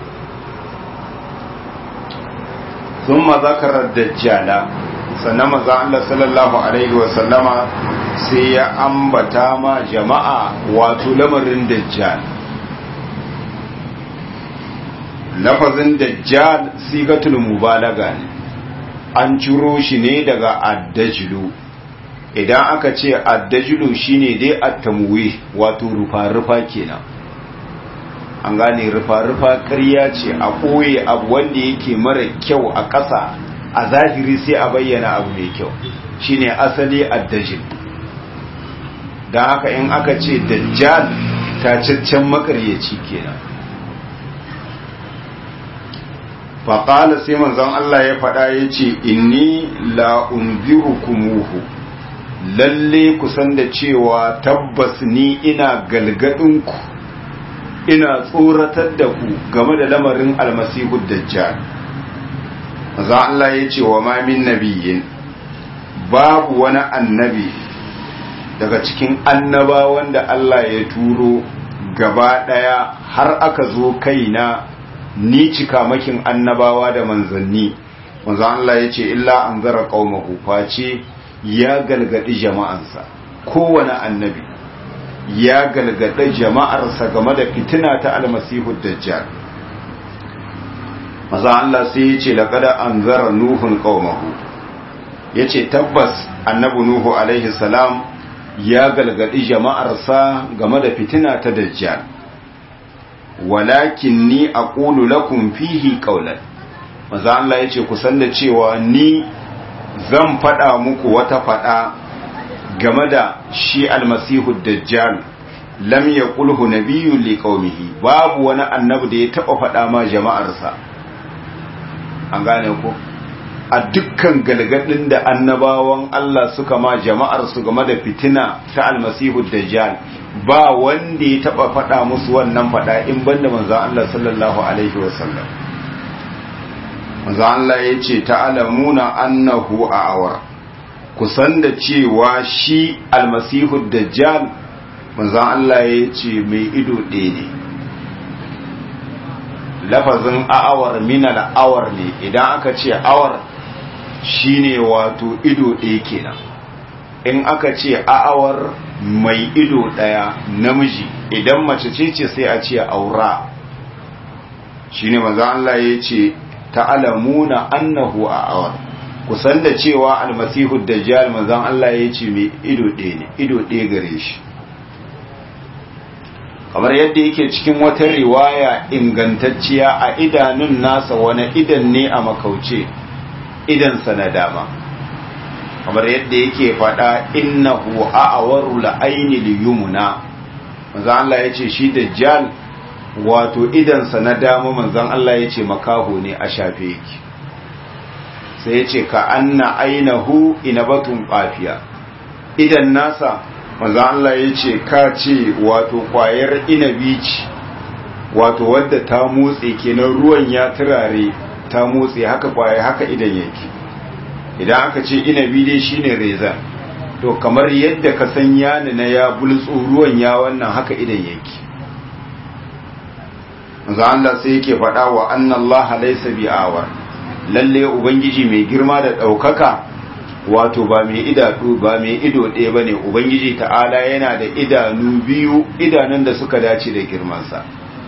sun mazakarar dajjala sannan maza Allah sallallahu Alaihi wasallama sai ya ambata ma jama'a wato lamarin dajjal. lafazin dajjal sigatul mubalaga ne an ciro shi ne daga addajilu idan aka ce addajilu shine dai attamwe wato rufa-rufa kenan an gane rufa-rufa ƙarya ce a ɓoye abu wanda yake mara kyau a ƙasa a zahiri sai a bayyana abu mai kyau shine asali addajil don haka in aka ce dajjal tacaccen makaryaci kenan faƙala sai manzon Allah ya faɗa ya ce inni la'unzirukumuhu lalle ku san da cewa tabbas ni ina galgadinku ina tsoratar da ku game da lamarin almasihu dajjal za Allah ya ce wa ma min nabiyyin babu wani annabi daga cikin annaba wanda Allah ya turo gaba daya har aka zo kaina ni cika makin annabawa da manzanni manzo Allah ya ce illa anzara qaumahu face ya galgadi jama'ansa kowane annabi ya galgada jama'arsa game da fitina ta almasihu dajjal maza Allah sai ya ce laƙada an zara nuhun ƙaumahu ya ce tabbas annabi nuhu alaihi salam ya galgadi jama'arsa game da fitina ta dajjal walakin ni a ƙulu lakum fihi ƙaunar maza Allah ya ce kusan da cewa ni zan faɗa muku wata faɗa game da shi almasihu dajjal lam yaqulhu nabiyyun liqaumihi babu wani annabi da ya taba faɗa ma jama'arsa an gane ko a dukkan galgadin da annabawan Allah suka ma jama'ar su game da fitina ta almasihu dajjal ba wanda ya taba faɗa musu wannan faɗa in banda manzo Allah sallallahu alaihi wasallam manzo Allah yace ta'lamuna annahu a'awar kusan da cewa shi almasihu dajjal manzo Allah yace mai ido ɗaya ne lafazin a'awar min al'awar ne idan aka ce awar shine wato ido ɗaya kenan in aka ce a'awar mai ido ɗaya namiji idan mace ce ce sai a ce aura shine manzo Allah ya ce ta'lamuna annahu a'awar kusan da cewa almasihu dajjal manzo Allah ya ce mai ido ɗaya ne ido ɗaya gare shi kamar yadda yake cikin wata riwaya ingantacciya a idanun nasa wani idan ne a makauce idansa na dama kamar yadda yake faɗa innahu a'awaru la'aini liyumuna manzon Allah yace shi dajjal wato idansa na dama manzon Allah yace makaho ne a shafe yake sai yace ka anna ainahu inabatun qafiya idan nasa manzon Allah yace ka ce wato kwayar inabi ce wato wadda ta motse kenan ruwan ya turare ta motse haka kwaya haka idan yake idan aka ce inabi dai shine reza to kamar yadda ka san yani na ya bultsu ruwan ya wannan haka idan yake manzo Allah sai yake faɗa wa anna Allah laysa bi'awar lalle ubangiji mai girma da ɗaukaka wato ba mai idanu ba mai ido ɗaya bane ubangiji ta'ala yana da idanu biyu idanun da suka dace da girmansa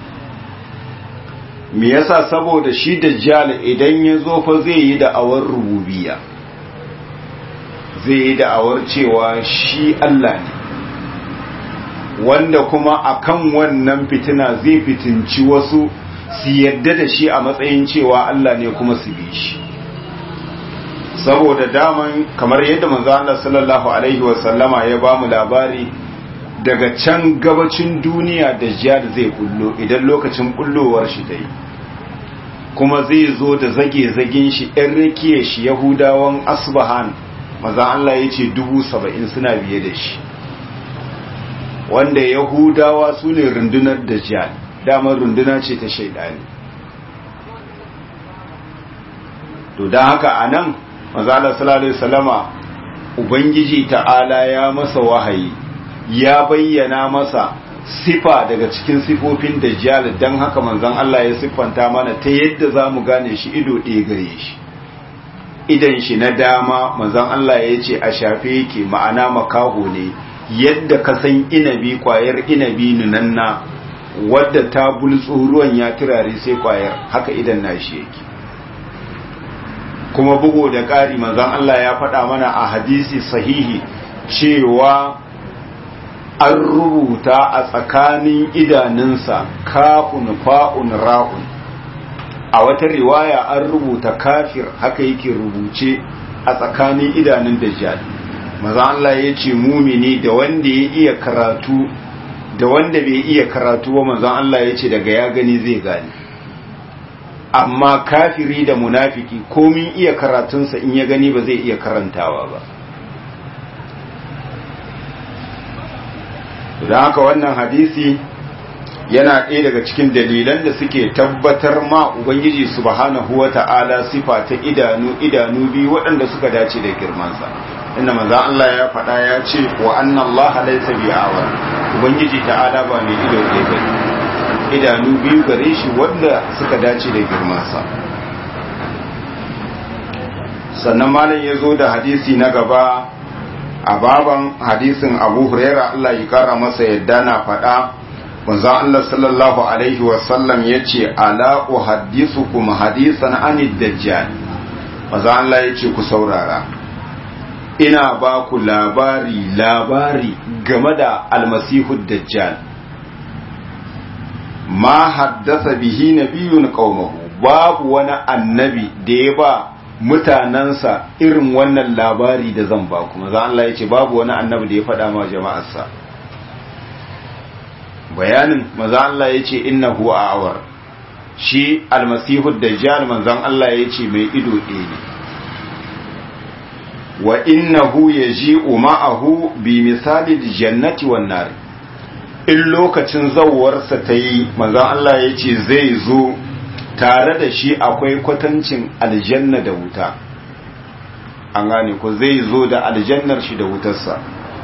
me yasa saboda shi dajjal idan ya zo fa zai yi da'awar rububiyya zai yi da'awar cewa shi Allah ne wanda kuma akan wannan fitina zai fitinci wasu su yadda da shi a matsayin cewa Allah ne kuma su bi shi saboda daman kamar yadda manzo Allah sallallahu alaihi wasallama ya ba mu labari daga can gabacin duniya da jihar zai bullo idan lokacin bullowar shi ta yi kuma zai zo da zage-zagen shi ‘yan rikiye shi yahudawan asbahan maza Allah ya ce dubu saba'in suna biye da shi wanda yahudawa su ne rundunar da jihar damar runduna ce ta shaidani to don haka a nan maza Allah salallahu salama ubangiji ta'ala ya masa wahayi ya bayyana masa sifa daga cikin sifofin dajjal dan haka manzon Allah ya siffanta mana ta yadda zamu gane shi ido ɗaya gare shi idan shi na dama manzon Allah ya ce a shafe yake ma'ana makaho ne yadda ka san inabi kwayar inabi nunanna wadda ta bultso ruwan ya turare sai kwayar haka idan nashi yake kuma bugo da ƙari manzon Allah ya faɗa mana a hadisi sahihi cewa an rubuta a tsakanin idanunsa kafun fa'un ra'un a wata riwaya an rubuta kafir haka yake rubuce a tsakanin idanun dajjal maza Allah ya ce mumini da wanda ya iya karatu da wanda bai iya karatu ba maza Allah ya ce daga ya gani zai gani amma kafiri da munafiki komin iya karatunsa in ya gani ba zai iya karantawa ba da haka wannan hadisi yana ɗaya daga cikin dalilan da suke tabbatar ma ubangiji subhanahu wa ta'ala sifa ta idanu idanu biyu waɗanda suka dace da girmansa inda manzo Allah ya faɗa ya ce wa anna Allah laysa bi'awar ubangiji ta'ala ba mai ido ɗaya bane idanu biyu gare shi wanda suka dace da girmansa sannan malam ya zo da hadisi na gaba a baban hadisin abu huraira Allah ya kara masa yadda na faɗa manzon Allah sallallahu alaihi wasallam ya ce ala uhaddisukum hadisan anid dajjal manzon Allah ya ce ku saurara ina ba ku labari labari game da almasihu dajjal ma haddasa bihi nabiyun qaumahu babu wani annabi da ya ba mutanansa irin wannan labari da zan ba kuma za Allah ya ce babu wani annabi da ya faɗa ma jama'arsa bayanin maza Allah ya ce innahu a'awar shi almasihu dajjal manzon Allah ya ce mai ido ɗaya ne wa innahu yaji'u ma'ahu bi misali jannati wan nar in lokacin zawwarsa ta yi manzon Allah ya ce zai zo tare da shi akwai kwatancin aljanna da wuta an gane ko zai zo da aljannar shi da wutarsa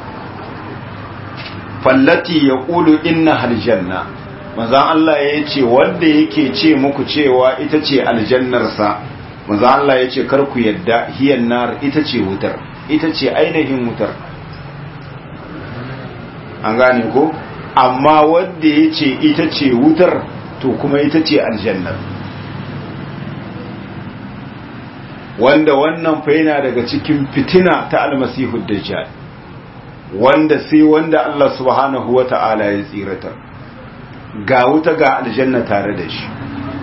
fallati ya ƙulu inna aljanna manzan Allah ya ce wanda yake ce muku cewa ita ce aljannarsa manzan Allah ya ce karku yadda hiyan nar ita ce wutar ita ce ainihin wutar an gane ko amma wanda ya ce ita ce wutar to kuma ita ce aljannar wanda wannan fa yana daga cikin fitina ta almasihu dajjal wanda sai wanda Allah subhanahu wata'ala ya tsirata ga wuta ga aljanna tare da shi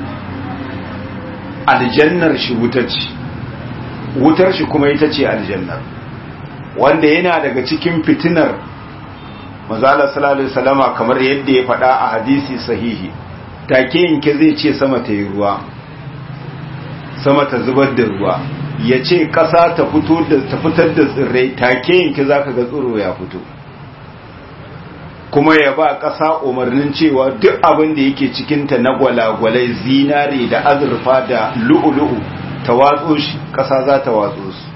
aljannar shi wuta ce wutar shi kuma ita ce aljannar wanda yana daga cikin fitinar mazala sallallahu alaihi wasallama kamar yadda ya faɗa a hadisi sahihi take yanke zai ce sama ta yi ruwa sama ta zubar da ruwa ya ce ƙasa ta fito da ta fitar da tsirrai take yanke zaka ga tsiro ya fito kuma ya ba ƙasa umarnin cewa duk abin da yake cikinta na gwalagwalai zinare da azurfa da lu'ulu'u ta watso shi ƙasa za ta watso su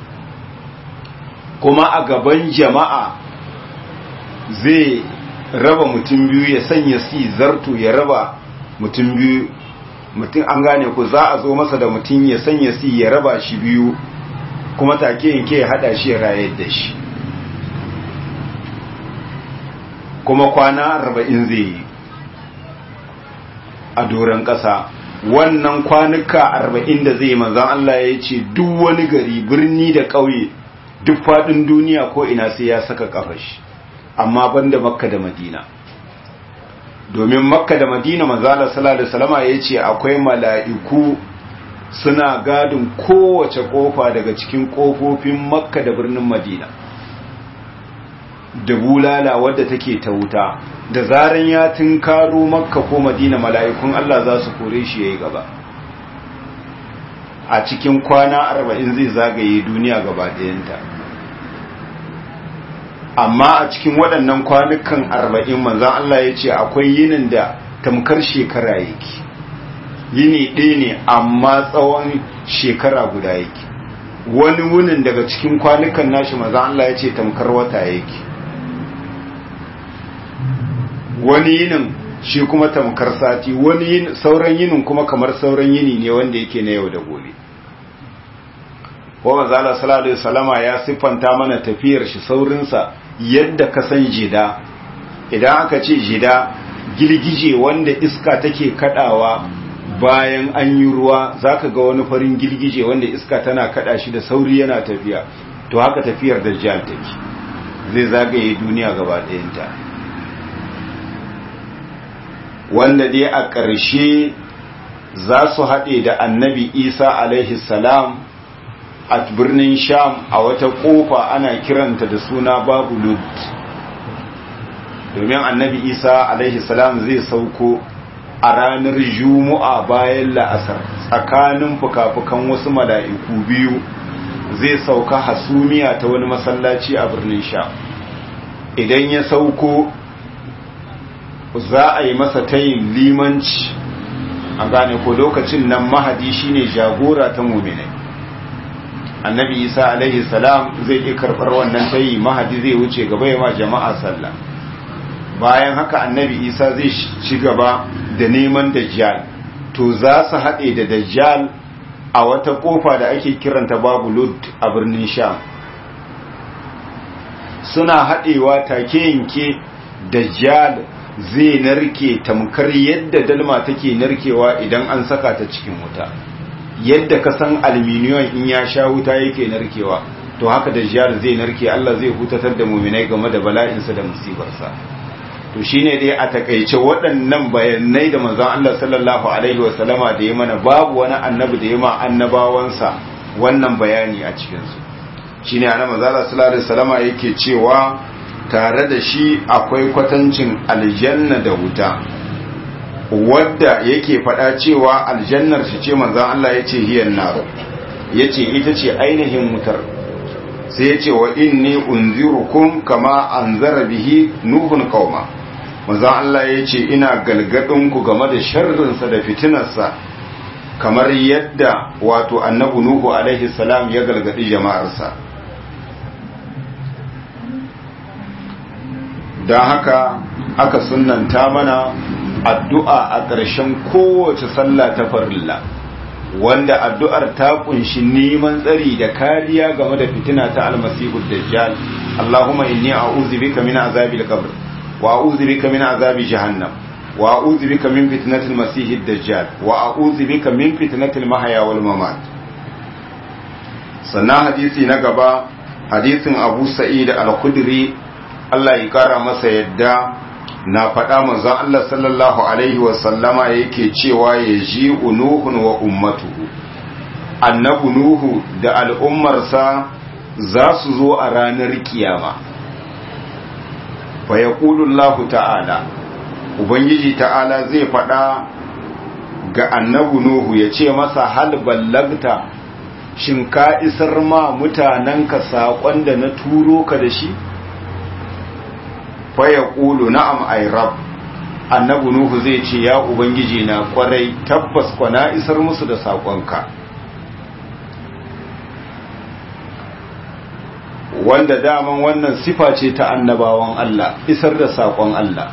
kuma a gaban jama'a zai raba mutum biyu ya sanya si zarto ya raba mutum biyu mutum an gane ku za a zo masa da mutum ya sanya si ya raba shi biyu kuma take yanke ya hada shi ya rayar da shi kuma kwana arba'in zai yi a doron ƙasa wannan kwanuka arba'in da zai manzan Allah ya ce duk wani gari birni da ƙauye duk faɗin duniya ko ina sai ya saka ƙafashi amma banda makka da madina domin makka da madina manzala sallallahu alaihi wasallama ya ce akwai mala'iku suna gadin kowace ƙofa daga cikin ƙofofin makka da birnin madina da bulala wadda take ta wuta da zaran ya tunkaro makka ko madina mala'ikun Allah za su kore shi yayi gaba a cikin kwana arba'in zai zagaye duniya gaba ɗayanta amma a cikin waɗannan kwanukan arba'in manzan Allah ya ce akwai yinin da tamkar shekara yake yini ɗaya ne amma tsawon shekara guda yake wani wunin daga cikin kwanukan nashi manzan Allah ya ce tamkar wata yake wani yinin shi kuma tamkar sati wani sauran yinin kuma kamar sauran yini ne wanda yake na yau da gobe ko manzala sallallahu alaihi wasallama ya siffanta mana tafiyar shi saurinsa yadda ka san jida idan aka ce jida girgije wanda iska take kadawa bayan an yi ruwa zaka ga wani farin girgije wanda iska tana kada shi da sauri yana tafiya to haka tafiyar dajjal take zai zagaye duniya gaba ɗayanta wanda dai a ƙarshe za su haɗe da annabi isa alaihi salam a birnin sham a wata ƙofa ana kiranta da suna babu lud domin annabi isa alaihi salam zai sauko a ranar juma'a bayan la'asar tsakanin fuka-fukan wasu mala'iku biyu zai sauka hasumiya ta wani masallaci a birnin sham idan ya sauko za a yi masa tayin limanci a gane ko lokacin nan mahadi shine jagora ta muminai annabi isa alaihi salam zai yi karɓar wannan tayi mahadi zai wuce gaba ya ma jama'a sallah bayan haka annabi isa zai ci gaba da neman dajjal to za su haɗe da dajjal a wata ƙofa da ake kiranta babu lud a birnin sham suna haɗewa take yanke dajjal zai narke tamkar yadda dalma take narkewa idan an saka ta cikin wuta yadda ka san aluminiyon in ya sha wuta yake narkewa to haka da jihar zai narke Allah zai hutatar da muminai game da bala'insa da musibarsa to shine dai a takaice waɗannan bayanai da manzon Allah sallallahu alaihi wa sallama da ya mana babu wani annabi da ya ma annabawansa wannan bayani a cikinsu shi ne ana mazala salari salama yake cewa tare da shi akwai kwatancin aljanna da wuta wadda yake faɗa cewa aljannar shi ce manzan Allah ya ce hiyar naro ya ce ita ce ainihin wutar sai ya ce wa inni unzirukum kama an zara bihi nuhun kauma manzan Allah ya ce ina galgadinku game da sharrinsa da fitinarsa kamar yadda wato annabu nuhu alaihi salam ya galgadi jama'arsa don haka aka sunanta mana addu'a a ƙarshen kowace sallah ta farilla wanda addu'ar ta kunshi neman tsari da kariya game da fitina ta almasihu dajjal Allahumma inni a'udhu bika min azabil qabr wa a'udhu bika min azabi jahannam wa a'udhu bika min fitnatil masihid dajjal wa a'udhu bika min fitnatil mahya wal mamat sannan hadisi na gaba hadisin Abu Sa'id al-Khudri Allah ya kara masa yadda na faɗa manzon Allah sallallahu alaihi wasallama yake cewa ya ji unuhun wa ummatuhu annabu nuhu da al'ummarsa za su zo a ranar kiyama fa yaqulu ta'ala ubangiji ta'ala zai faɗa ga annabu nuhu ya ce masa hal ballagta shin ka isar ma mutanenka saƙon da na turo ka da shi faya ƙulu na'am ay rab annabu nuhu zai ce ya ubangiji na kwarai tabbas kwana isar musu da saƙonka wanda daman wannan sifa ce ta annabawan Allah isar da saƙon Allah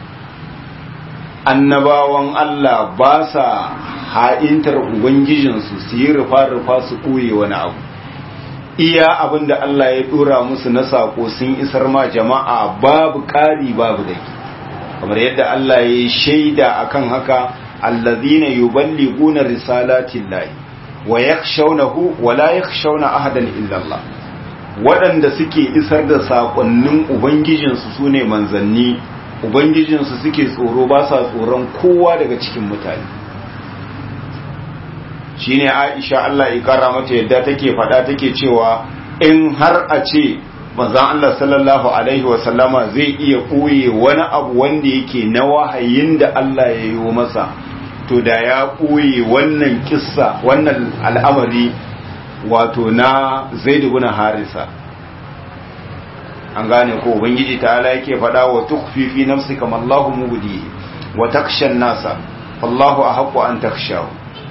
annabawan Allah ba sa ha'intar ubangijinsu su yi rufa-rufa su ɓoye wani abu iya abin da Allah ya dora musu na sako sun isar ma jama'a babu ƙari babu dake kamar yadda Allah ya yi shaida akan haka allazina yuballiguna risalatillahi wa yakhshawnahu wa la yakhshawna ahadan illa Allah waɗanda suke isar da sakonnin ubangijinsu sune manzanni ubangijinsu suke tsoro ba sa tsoron kowa daga cikin mutane shine Aisha Allah ya kara mata yadda take faɗa take cewa in har a ce manzon Allah sallallahu alaihi wa sallama zai iya ɓoye wani abu wanda yake na wahayin da Allah ya yi masa to da ya ɓoye wannan kissa wannan al'amari wato na Zaid ibn Harisa an gane ko ubangiji ta'ala yake faɗa wa tukhfi fi nafsika ma Allahu mubdihi wa taksha nasa wallahu ahqqu an takshahu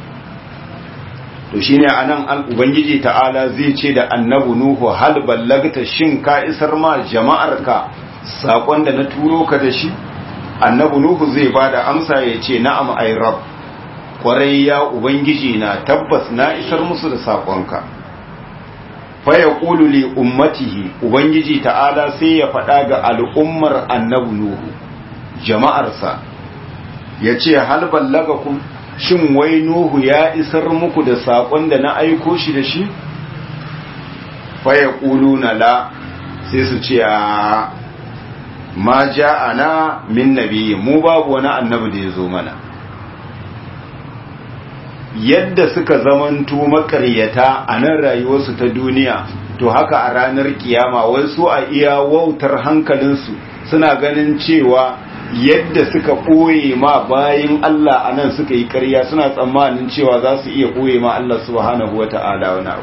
to shine anan ubangiji ta'ala zai ce da annabi nuhu hal ballagta shin ka isar ma jama'arka sakon da na turo ka da shi annabi nuhu zai bada amsa ya ce na'am ay rab kwarai ya ubangiji na tabbas na isar musu da sakonka fa yaqulu li ummatihi ubangiji ta'ala sai ya faɗa ga al'ummar annabi nuhu jama'arsa ya ce hal ballagakum shin wai Nuhu ya isar muku da saƙon da na aiko shi da shi? Faya na la sai su ce a ma ja ana min nabi mu babu wani annabi da ya zo mana. Yadda suka zamanto makaryata a nan rayuwarsu ta duniya, to haka a ranar kiyama wai su a iya wautar hankalinsu suna ganin cewa yadda suka ɓoye ma bayin Allah a nan suka yi ƙarya suna tsammanin cewa za su iya ɓoye ma Allah subhanahu wa ta'ala wani abu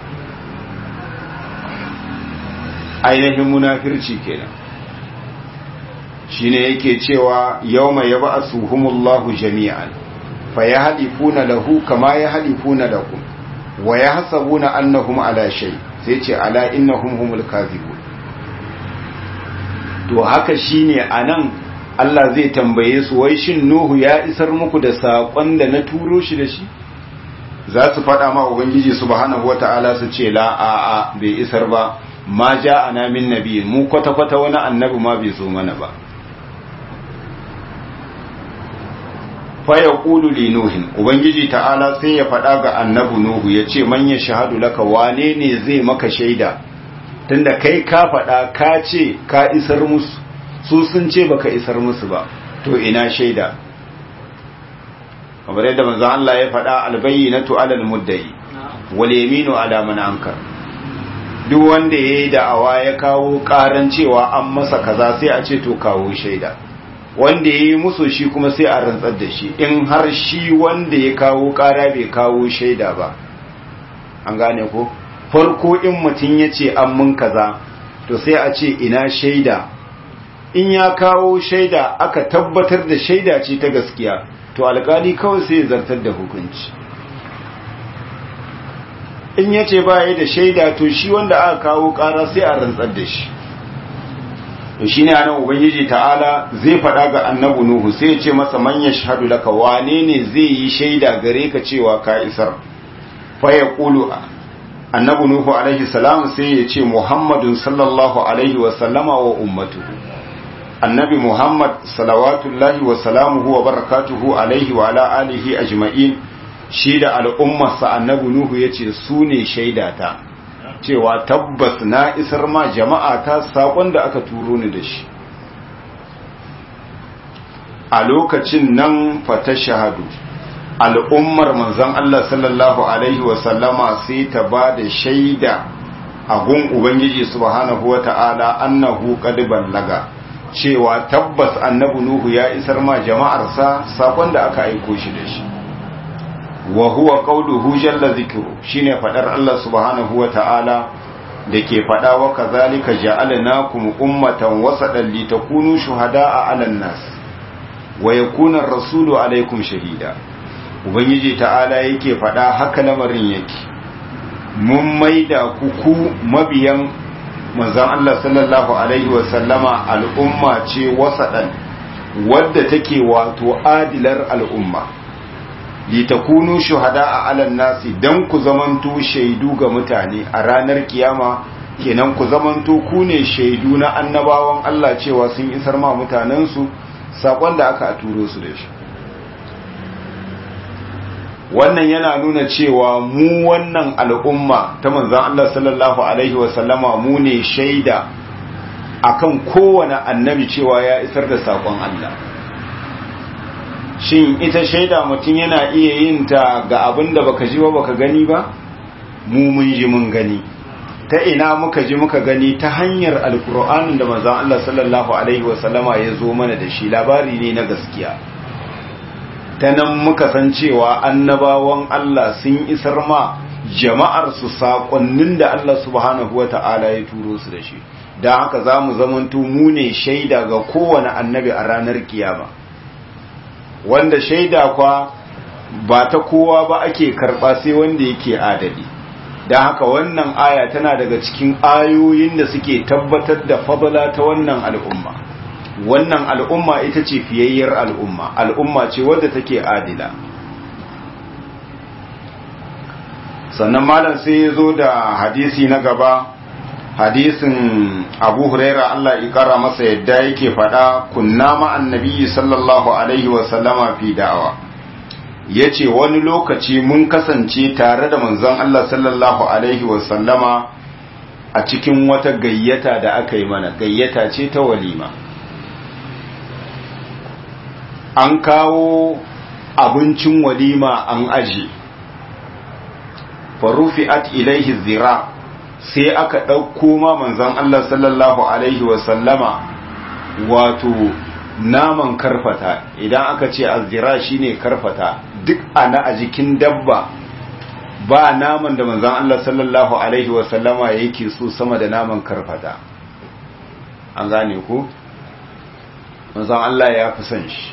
ainihin munafirci kenan shine yake cewa yau mai yaba a suhumullahu jami'an fa ya halifuna lahu kama ya halifuna lakum wa ya hasabuna annahum ala shay sai ce ala innahum humul kadhibun to haka shine anan Allah zai tambaye su wai shin Nuhu ya isar muku da saƙon da na turo shi da shi za su faɗa ma Ubangiji subhanahu wata'ala su ce la a a bai isar ba ma ja ana min nabi mu kwata-kwata wani annabi ma bai zo mana ba faya ƙulu li nuhin Ubangiji ta'ala sai ya faɗa ga annabi Nuhu ya ce man ya shahadu laka wane ne zai maka shaida tunda kai ka faɗa ka ce ka isar musu su sun ce baka isar musu ba to ina shaida kamar yadda manzon Allah ya faɗa albayyinatu alal muddai wal yaminu ala man ankar duk wanda yayi da'awa ya kawo karan cewa an masa kaza sai a ce to kawo shaida wanda yayi musu shi kuma sai a rantsar da shi in har shi wanda ya kawo kara bai kawo shaida ba an gane ko farko in mutum ya ce an mun kaza to sai a ce ina shaida in ya kawo shaida aka tabbatar da shaida ce ta gaskiya to alkali kawai sai ya zartar da hukunci in ya ce baya da shaida to shi wanda aka kawo kara sai a rantsar da shi to shine anan ubangiji ta'ala zai faɗa ga annabi nuhu sai ya ce masa man yashhadu laka wane ne zai yi shaida gare ka cewa ka isar fa yaqulu annabi nuhu alaihi salam sai ya ce muhammadun sallallahu alaihi wa sallama wa ummatuhu annabi muhammad salawatullahi wa salamuhu wa barakatuhu alaihi wa ala alihi ajma'in shi da al'ummarsa annabi nuhu ya ce su ne shaidata cewa tabbas na isar ma jama'a ta saƙon da aka turo ni da shi a lokacin nan fata shahadu al'ummar manzon Allah sallallahu Alaihi wasallama sai ta ba da shaida a gun Ubangiji subhanahu wa ta'ala annahu qad ballaga cewa tabbas annabi Nuhu ya isar ma jama'arsa sakon da aka aiko shi da shi wa huwa qawluhu jalla zikru shine fadar Allah subhanahu wa ta'ala da ke fada wa kazalika ja'alnakum ummatan wasatan litakunu shuhada'a 'alan nas wa yakuna ar-rasulu 'alaykum shahida ubangiji ta'ala yake faɗa haka lamarin yake mun maida ku ku mabiyan manzon Allah sallallahu alaihi wa sallama al'umma ce wasadan wadda take wato adilar al'umma litakunu shuhada'a 'alan nasi dan ku zamanto shaidu ga mutane a ranar kiyama kenan ku zamanto ku ne shaidu na annabawan Allah cewa sun isar ma mutanensu sakon da aka turo su da shi wannan yana nuna cewa mu wannan al'umma ta manzan Allah sallallahu Alaihi wasallama mu ne shaida akan kowane annabi cewa ya isar da saƙon Allah shin ita shaida mutum yana iya yin ta ga abin da baka ji ba baka gani ba mu mun ji mun gani ta ina muka ji muka gani ta hanyar alkur'anin da manzan Allah sallallahu Alaihi wasallama ya zo mana da shi labari ne na gaskiya ta nan muka san cewa annabawan Allah sun isar ma jama'ar su saƙonnin da Allah subhanahu wata'ala ya turo su da shi don haka za mu zamanto mu ne shaida ga kowane annabi a ranar kiyama wanda shaida kwa ba ta kowa ba ake karɓa sai wanda yake adali don haka wannan aya tana daga cikin ayoyin da suke tabbatar da fadala ta wannan al'umma wannan al'umma ita ce fiyayyar al'umma al'umma ce wadda take adila sannan malam sai ya zo da hadisi na gaba hadisin abu huraira Allah ya kara masa yadda yake faɗa kunna ma'an nabiyyi sallallahu alaihi wasallama fi da'awa ya ce wani lokaci mun kasance tare da manzon Allah sallallahu alaihi wasallama a cikin wata gayyata da aka yi mana gayyata ce ta walima an kawo abincin walima an aji farufi'at ilaihi zira sai aka ɗauko ma manzon Allah sallallahu alaihi wasallama wato naman karfata idan aka ce azira shine karfata duk ana a jikin dabba ba naman da manzon Allah sallallahu alaihi wasallama yake so sama da naman karfata an gane ku manzon Allah ya fi son shi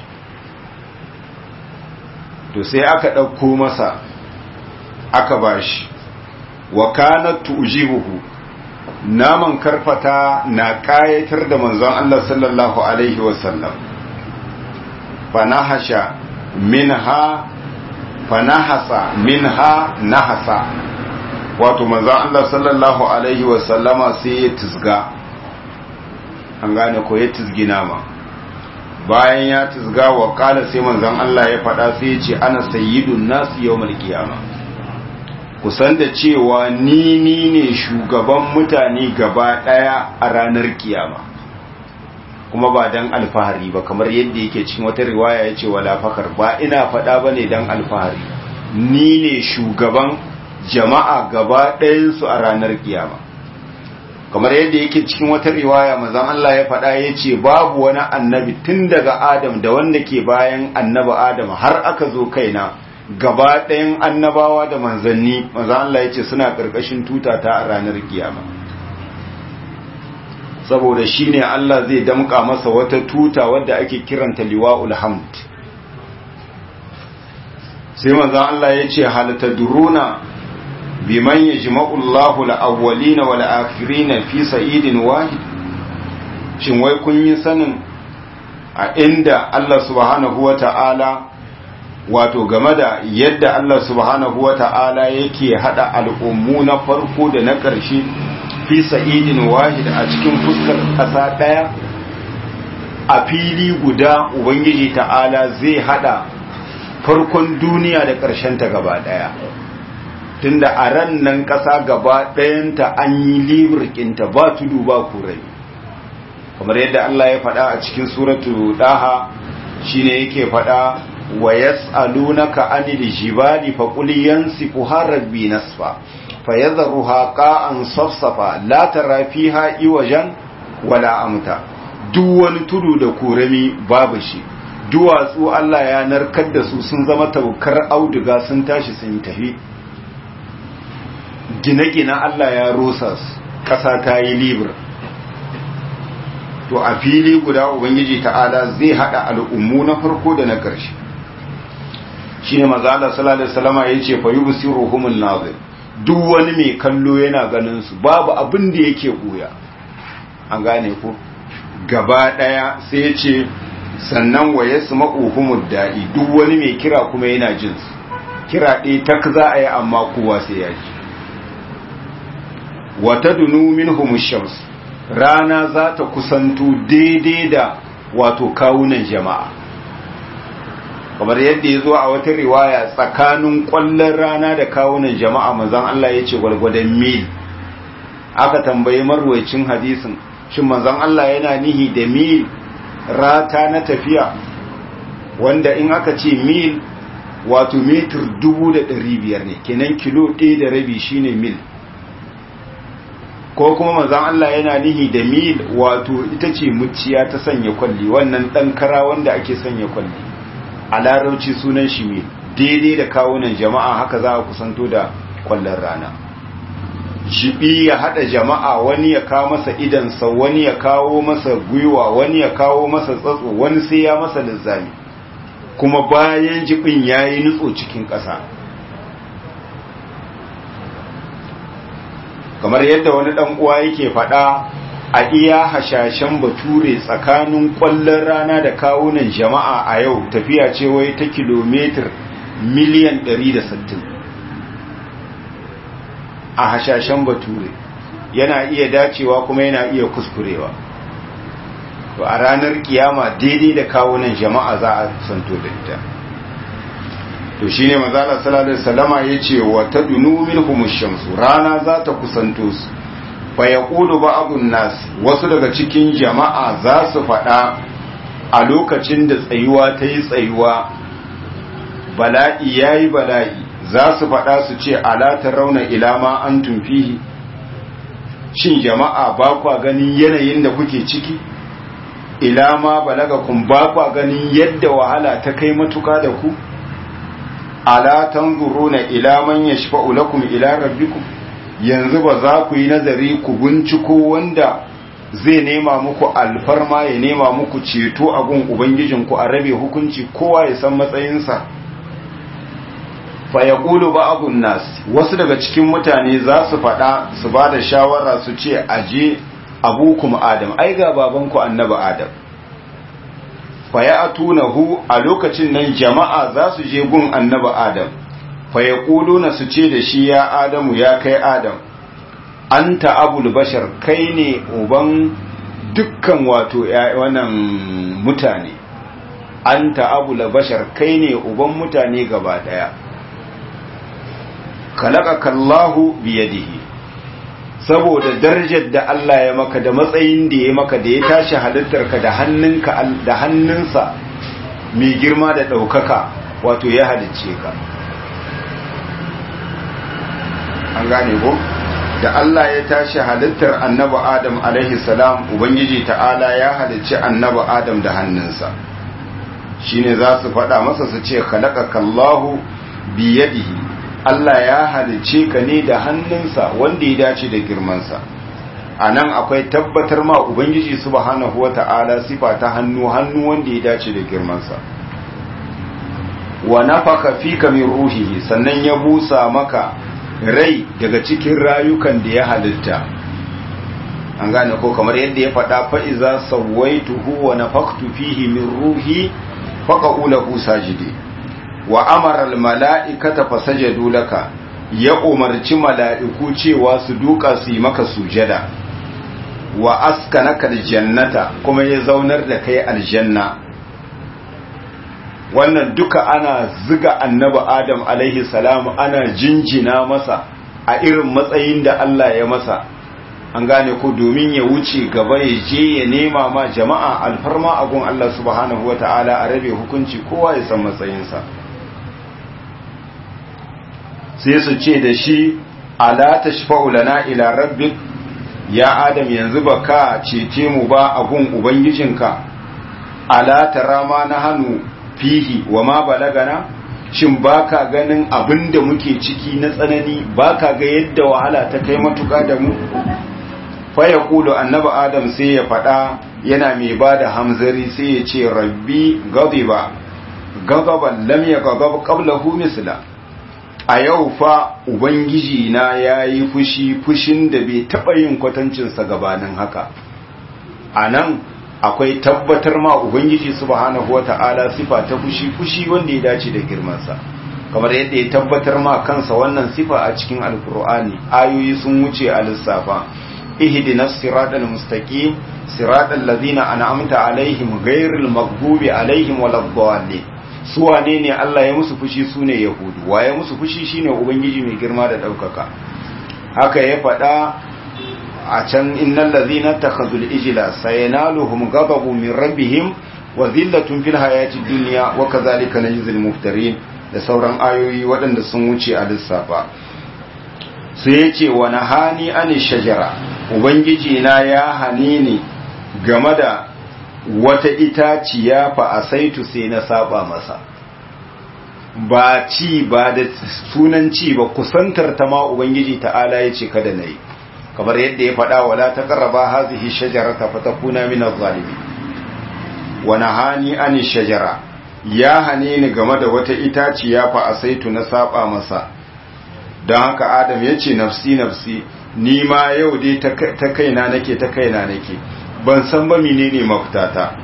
to sai aka ɗauko masa aka bashi wa kanat tujibuhu naman karfata na kayatar da manzon Allah sallallahu alaihi wasallam fanahasha minha fanahasa minha nahasa wato manzon Allah sallallahu alaihi wasallama sai ya tisga an gane ko ya tisgi nama bayan ya tisga wa kala sai manzon Allah ya faɗa sai ya ce ana sayyidun nasu yawmal qiyamah kusan da cewa ni ni ne shugaban mutane gaba ɗaya a ranar kiyama kuma ba dan alfahari ba kamar yadda yake cikin wata riwaya ya ce wala fakar ba ina faɗa ba ne dan alfahari ni ne shugaban jama'a gaba ɗayansu a ranar kiyama kamar yadda yake cikin wata riwaya mazan Allah ya faɗa ya ce babu wani annabi tun daga Adam da wanda ke bayan annabi Adam har aka zo kaina gaba ɗayan annabawa da manzanni mazan Allah ya ce suna ƙarƙashin tutata a ranar kiyama saboda shi ne Allah zai damƙa masa wata tuta wadda ake kiranta liwa'ul hamd sai mazan Allah ya ce halatta duruna biman yajma'u Allahu al-awwalina wal akhirina fi sa'idin wahid shin wai kun yi sanin a inda Allah subhanahu wata'ala wato game da yadda Allah subhanahu wata'ala yake hada al'ummu na farko da na ƙarshe fi sa'idin wahid a cikin fuskar ƙasa ɗaya a fili guda ubangiji ta'ala zai hada farkon duniya da ƙarshen ta gaba ɗaya tunda a ran nan ƙasa gaba ɗayanta an yi libirkinta ba tudu ba kurai kamar yadda Allah ya faɗa a cikin suratu ɗaha shine yake faɗa wa yas'alunaka anil jibali fa qul yansifuha rabbi nasfa fayadharuha qa'an safsafa la tara fiha iwajan wala amta duk wani tudu da kurami babu shi duwatsu Allah ya narkar da su sun zama taukar auduga sun tashi sun tafi gine-gine Allah ya rosa ƙasa ta yi libir to a fili guda ubangiji ta'ala zai hada al'ummu na farko da na ƙarshe shi ne mazala salalai salama ya ce fayi busiru humun nazir duk wani mai kallo yana ganin su babu abin da yake ɓuya an gane ko gaba ɗaya sai ya ce sannan wa ya su maƙuhumud da'i duk wani mai kira kuma yana jinsu kira ɗaya tak za a yi amma kowa sai ya ji wata dunu minhum shams rana za ta kusanto daidai da wato kawunan jama'a kamar yadda ya zo a wata riwaya tsakanin ƙwallon rana da kawunan jama'a manzon Allah ya ce gwargwadon mil aka tambayi marwacin hadisin shin manzon Allah yana nihi da mil rata na tafiya wanda in aka ce mil wato metir dubu da ɗari biyar ne kenan kilo ɗaya da rabi shine mil ko kuma manzan Allah yana nihi da mil wato ita ce muciya ta sanya kwalli wannan ɗan kara wanda ake sanya kwalli a larauci sunan shi mil daidai da kawunan jama'a haka za a kusanto da kwallon rana shiɓi ya haɗa jama'a wani ya kawo masa idansa wani ya kawo masa gwiwa wani ya kawo masa tsatso wani sai ya masa lizzami kuma bayan jibin ya yi nutso cikin ƙasa kamar yadda wani ɗan uwa yake faɗa a iya hashashen bature tsakanin ƙwallon rana da kawunan jama'a a yau tafiya ce wai ta kilomitar miliyan 160 a hashashen bature yana iya dacewa kuma yana iya kuskurewa to a ranar kiyama daidai da kawunan jama'a za a santo da ita to shine manzala sallallahu alaihi wasallama yace wa tadunu minhum shamsu rana za ta kusanto su fa yaqulu ba'dun nas wasu daga cikin jama'a za su fada a lokacin da tsayuwa ta yi tsayuwa bala'i yayi bala'i za su fada su ce ala rauna ila ma antum fihi shin jama'a ba kwa ganin yanayin da kuke ciki ila ma balagakum ba kwa ganin yadda wahala ta kai matuka da ku ala tanzuruna ila man yashfa'u lakum ila rabbikum yanzu ba za ku yi nazari ku binciko wanda zai nema muku alfarma ya nema muku ceto a gun ubangijinku a rabe hukunci kowa ya san matsayinsa fa yaqulu ba'dun nas wasu daga cikin mutane za su faɗa su ba da shawara su ce aje abukum adam ai ga babanku annabi adam fayatunahu a lokacin nan jama'a za su je gun annabi adam fayaquluna su ce da shi ya adamu ya kai adam anta abul bashar kai ne uban dukkan wato wannan mutane anta abul bashar kai ne uban mutane gaba daya khalaqaka Allahu biyadihi saboda darajar da Allah ya maka da matsayin da ya maka da ya tashi halittarka da hannunka da hannunsa mai girma da ɗaukaka wato ya halicce ka an gane ko da Allah ya tashi halittar annabi Adam alaihi salam ubangiji ta'ala ya halicci annabi Adam da hannunsa shine za su faɗa masa su ce khalaqaka Allahu bi yadihi Allah ya halicce ka ne da hannunsa wanda ya dace da girmansa a nan akwai tabbatar ma ubangiji subhanahu wata'ala sifa ta hannu hannu wanda ya dace da girmansa wa nafaka fika min ruhihi sannan ya busa maka rai daga cikin rayukan da ya halitta an gane ko kamar yadda ya faɗa fa'iza sawaituhu wa nafaktu fihi min ruhi faqa'u lahu sajidi wa amara al-mala'ikata fasajadu laka ya umarci mala'iku cewa su duka su yi maka sujada wa askanaka aljannata kuma ya zaunar da kai aljanna wannan duka ana ziga annabi adam alaihi salam ana jinjina masa a irin matsayin da Allah ya masa an gane ko domin ya wuce gaba ya je ya nema ma jama'a alfarma a gun Allah subhanahu wa ta'ala a rabe hukunci kowa ya san matsayinsa sai su ce da shi ala tashfa'u lana ila rabbik ya adam yanzu ba ka cece mu ba a gun ubangijinka ala tara ma na hannu fihi wa ma balagana shin baka ganin abin da muke ciki na tsanani baka ga yadda wahala ta kai matuka da mu fa ya kulu annabi adam sai ya faɗa yana mai ba da hamzari sai ya ce rabbi gadiba gadaban lam ya gadab qablahu misla a yau fa ubangiji na yayi fushi fushin da bai taɓa yin kwatancinsa gabanin haka a nan akwai tabbatar ma ubangiji subhanahu wata'ala sifa ta fushi fushi wanda ya dace da girmansa kamar yadda ya tabbatar ma kansa wannan sifa a cikin alkur'ani ayoyi sun wuce a lissafa ihdinas siratal mustaqim siratal ladzina an'amta alaihim ghairil maghdubi alaihim waladdallin su wane ne Allah ya musu fushi sune yahudu waye musu fushi shine ubangiji mai girma da daukaka haka ya faɗa a can innal ladhina takhadhul ijla sayanaluhum ghadabu min rabbihim wa dhillatun fil hayati dunya wa kadhalika najzil muftarin da sauran ayoyi waɗanda sun wuce a lissafa sai yace wa nahani ani shajara ubangiji na ya hane ni game da wata itaciya fa asaitu sai na saba masa ba ci ba da sunan ci ba kusantar ta ma ubangiji ta'ala yace kada nayi kamar yadda ya faɗa wala ta ƙarraba hazihi shajarata fatakuna min az-zalimin wa nahani an shajara ya hane ni game da wata itaciya fa asaitu na saba masa don haka adam yace nafsi nafsi ni ma yau dai ta kaina nake ta kaina nake ban san ba menene mafitata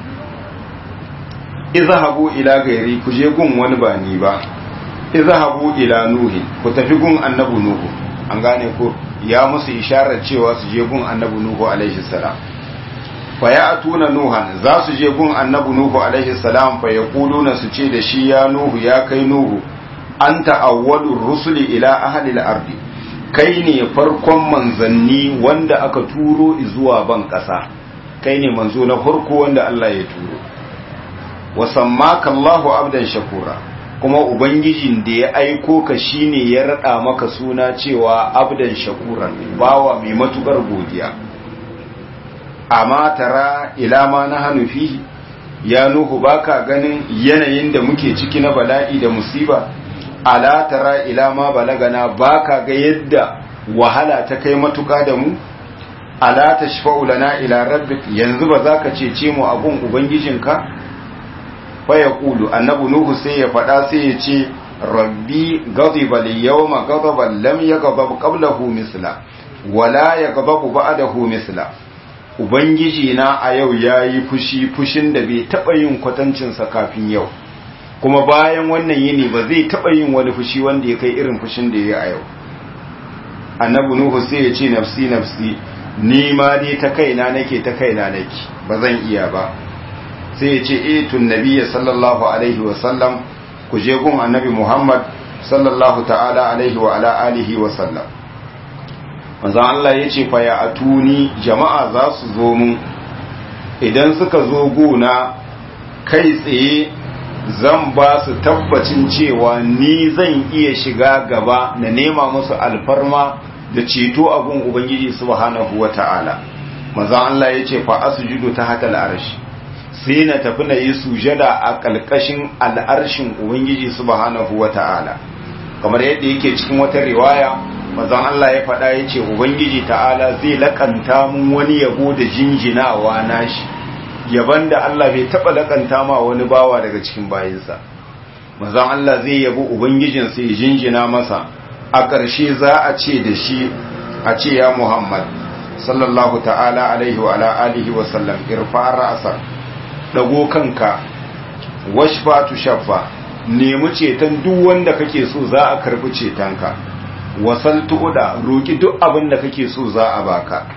izhabu ila gairi ku je gun wani ba ni ba izhabu ila nuhi ku tafi gun annabi nuhu an gane ko ya musu isharar cewa su je gun annabi nuhu alaihi salam fa ya atuna nuhan za su je gun annabi nuhu alaihi salam fa yaquluna su ce da shi ya nuhu ya kai nuhu anta awwalur rusuli ila ahli al-ardi kai ne farkon manzanni wanda aka turo zuwa ban kasa kai ne manzo na farko wanda Allah ya turo wa sammaka Allahu abdan shakura kuma ubangijin da ya aiko ka shine ya rada maka suna cewa abdan shakuran bawa mai matukar godiya amma tara ila ma na hannu fihi ya nuhu baka ganin yanayin da muke ciki na bala'i da musiba ala tara ila ma balagana baka ga yadda wahala ta kai matuka da mu ala tashfa'u lana ila rabbik yanzu ba za ka cece mu abun ubangijinka faya kulu annabu nuhu sai ya faɗa sai ya ce rabbi gaziba liyawma gazaban lam yaghdab qablahu misla wala yaghdab ba'dahu misla ubangiji na a yau yayi fushi fushin da bai taba yin kwatancin sa kafin yau kuma bayan wannan yini ba zai taba yin wani fushi wanda ya kai irin fushin da yayi a yau annabu nuhu sai ya ce nafsi nafsi ni ma dai ta kaina nake ta kaina nake ba zan iya ba sai ya ce etun nabiya sallallahu alaihi wasallam ku je gun annabi muhammad sallallahu ta'ala alaihi wa ala alihi wasallam manzan Allah ya ce fa ya atuni jama'a za su zo mun idan suka zo guna kai tsaye zan ba su tabbacin cewa ni zan iya shiga gaba na nema musu alfarma da ceto a gun ubangiji subhanahu wata'ala manzon Allah yace fa asjudu tahta al'arshi sai na tafi na yi sujada a kalkashin al'arshin ubangiji subhanahu wata'ala kamar yadda yake cikin wata riwaya manzon Allah ya faɗa yace ubangiji ta'ala zai lakanta mun wani yabo da jinjinawa nashi yaban da Allah bai taba lakanta ma wani bawa daga cikin bayinsa manzon Allah zai yabo ubangijin sai jinjina masa a ƙarshe za a ce da shi a ce ya Muhammad sallallahu ta'ala alaihi wa ala alihi wa sallam irfa ra'sa dago kanka washfa tu shaffa nemi ceton duk wanda kake so za a karbi cetonka wasal tu'da roki duk abin da kake so za a baka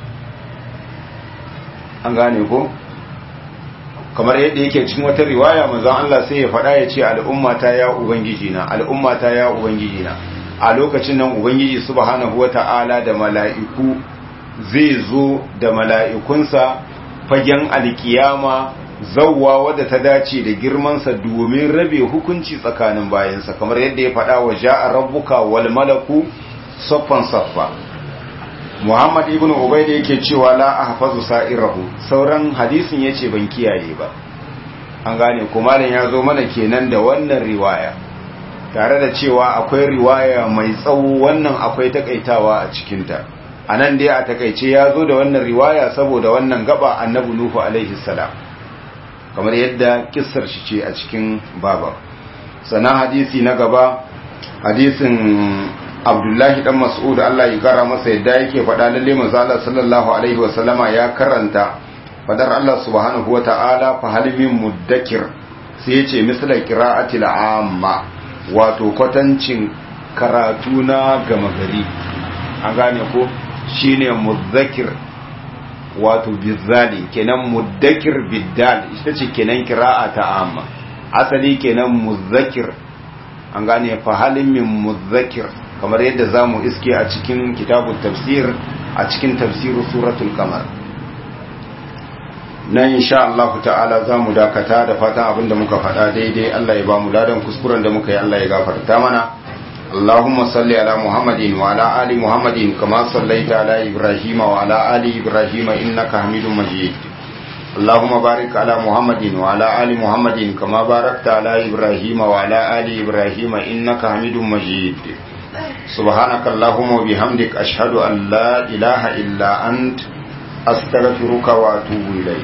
an gane ko kamar yadda yake cikin wata riwaya manzon Allah sai ya faɗa ya ce al'ummata ya ubangiji na al'ummata ya ubangiji na a lokacin nan ubangiji subhanahu wata'ala da mala'iku zai zo da mala'ikunsa fagen alkiyama zawwa wadda ta dace da girmansa domin rabe hukunci tsakanin bayansa kamar yadda ya faɗa wa ja'a rabbuka wal malaku saffan saffa Muhammad ibn Ubayd yake cewa la ahfazu sa'irahu sauran hadisin yace ban kiyaye ba an gane kuma ya zo mana kenan da wannan riwaya tare da cewa akwai riwaya mai tsawo wannan akwai takaitawa a cikinta a nan dai a takaice ya zo da wannan riwaya saboda wannan gaba annabi nuhu alaihi salam kamar yadda kissar shi ce a cikin baba sana hadisi na gaba hadisin abdullahi dan mas'ud Allah ya kara masa yadda yake faɗa lalle manzo Allah sallallahu alaihi wa sallama ya karanta fadar Allah subhanahu wa ta'ala fa hal min muddakir sai yace misla qira'atil amma wato kwatancin karatu na gama gari an gane ko shine mudzakir wato bizali kenan muddakir biddal ita ce kenan kira'a ta amma asali kenan mudzakir an gane fa halin min mudzakir kamar yadda zamu iske a cikin kitabun tafsir a cikin tafsirin suratul qamar nan insha Allah ta'ala za mu dakata da fatan abinda muka faɗa daidai Allah ya ba mu ladan kuskuren da muka yi Allah ya gafarta mana Allahumma salli ala Muhammadin wa ala ali Muhammadin kama sallaita ala Ibrahim wa ala ali Ibrahim innaka Hamidum Majid Allahumma barik ala Muhammadin wa ala ali Muhammadin kama barakta ala Ibrahim wa ala ali Ibrahim innaka Hamidum Majid سبحانك اللهم وبحمدك أشهد أن لا إله إلا أنت أستغفرك وأتوب إليك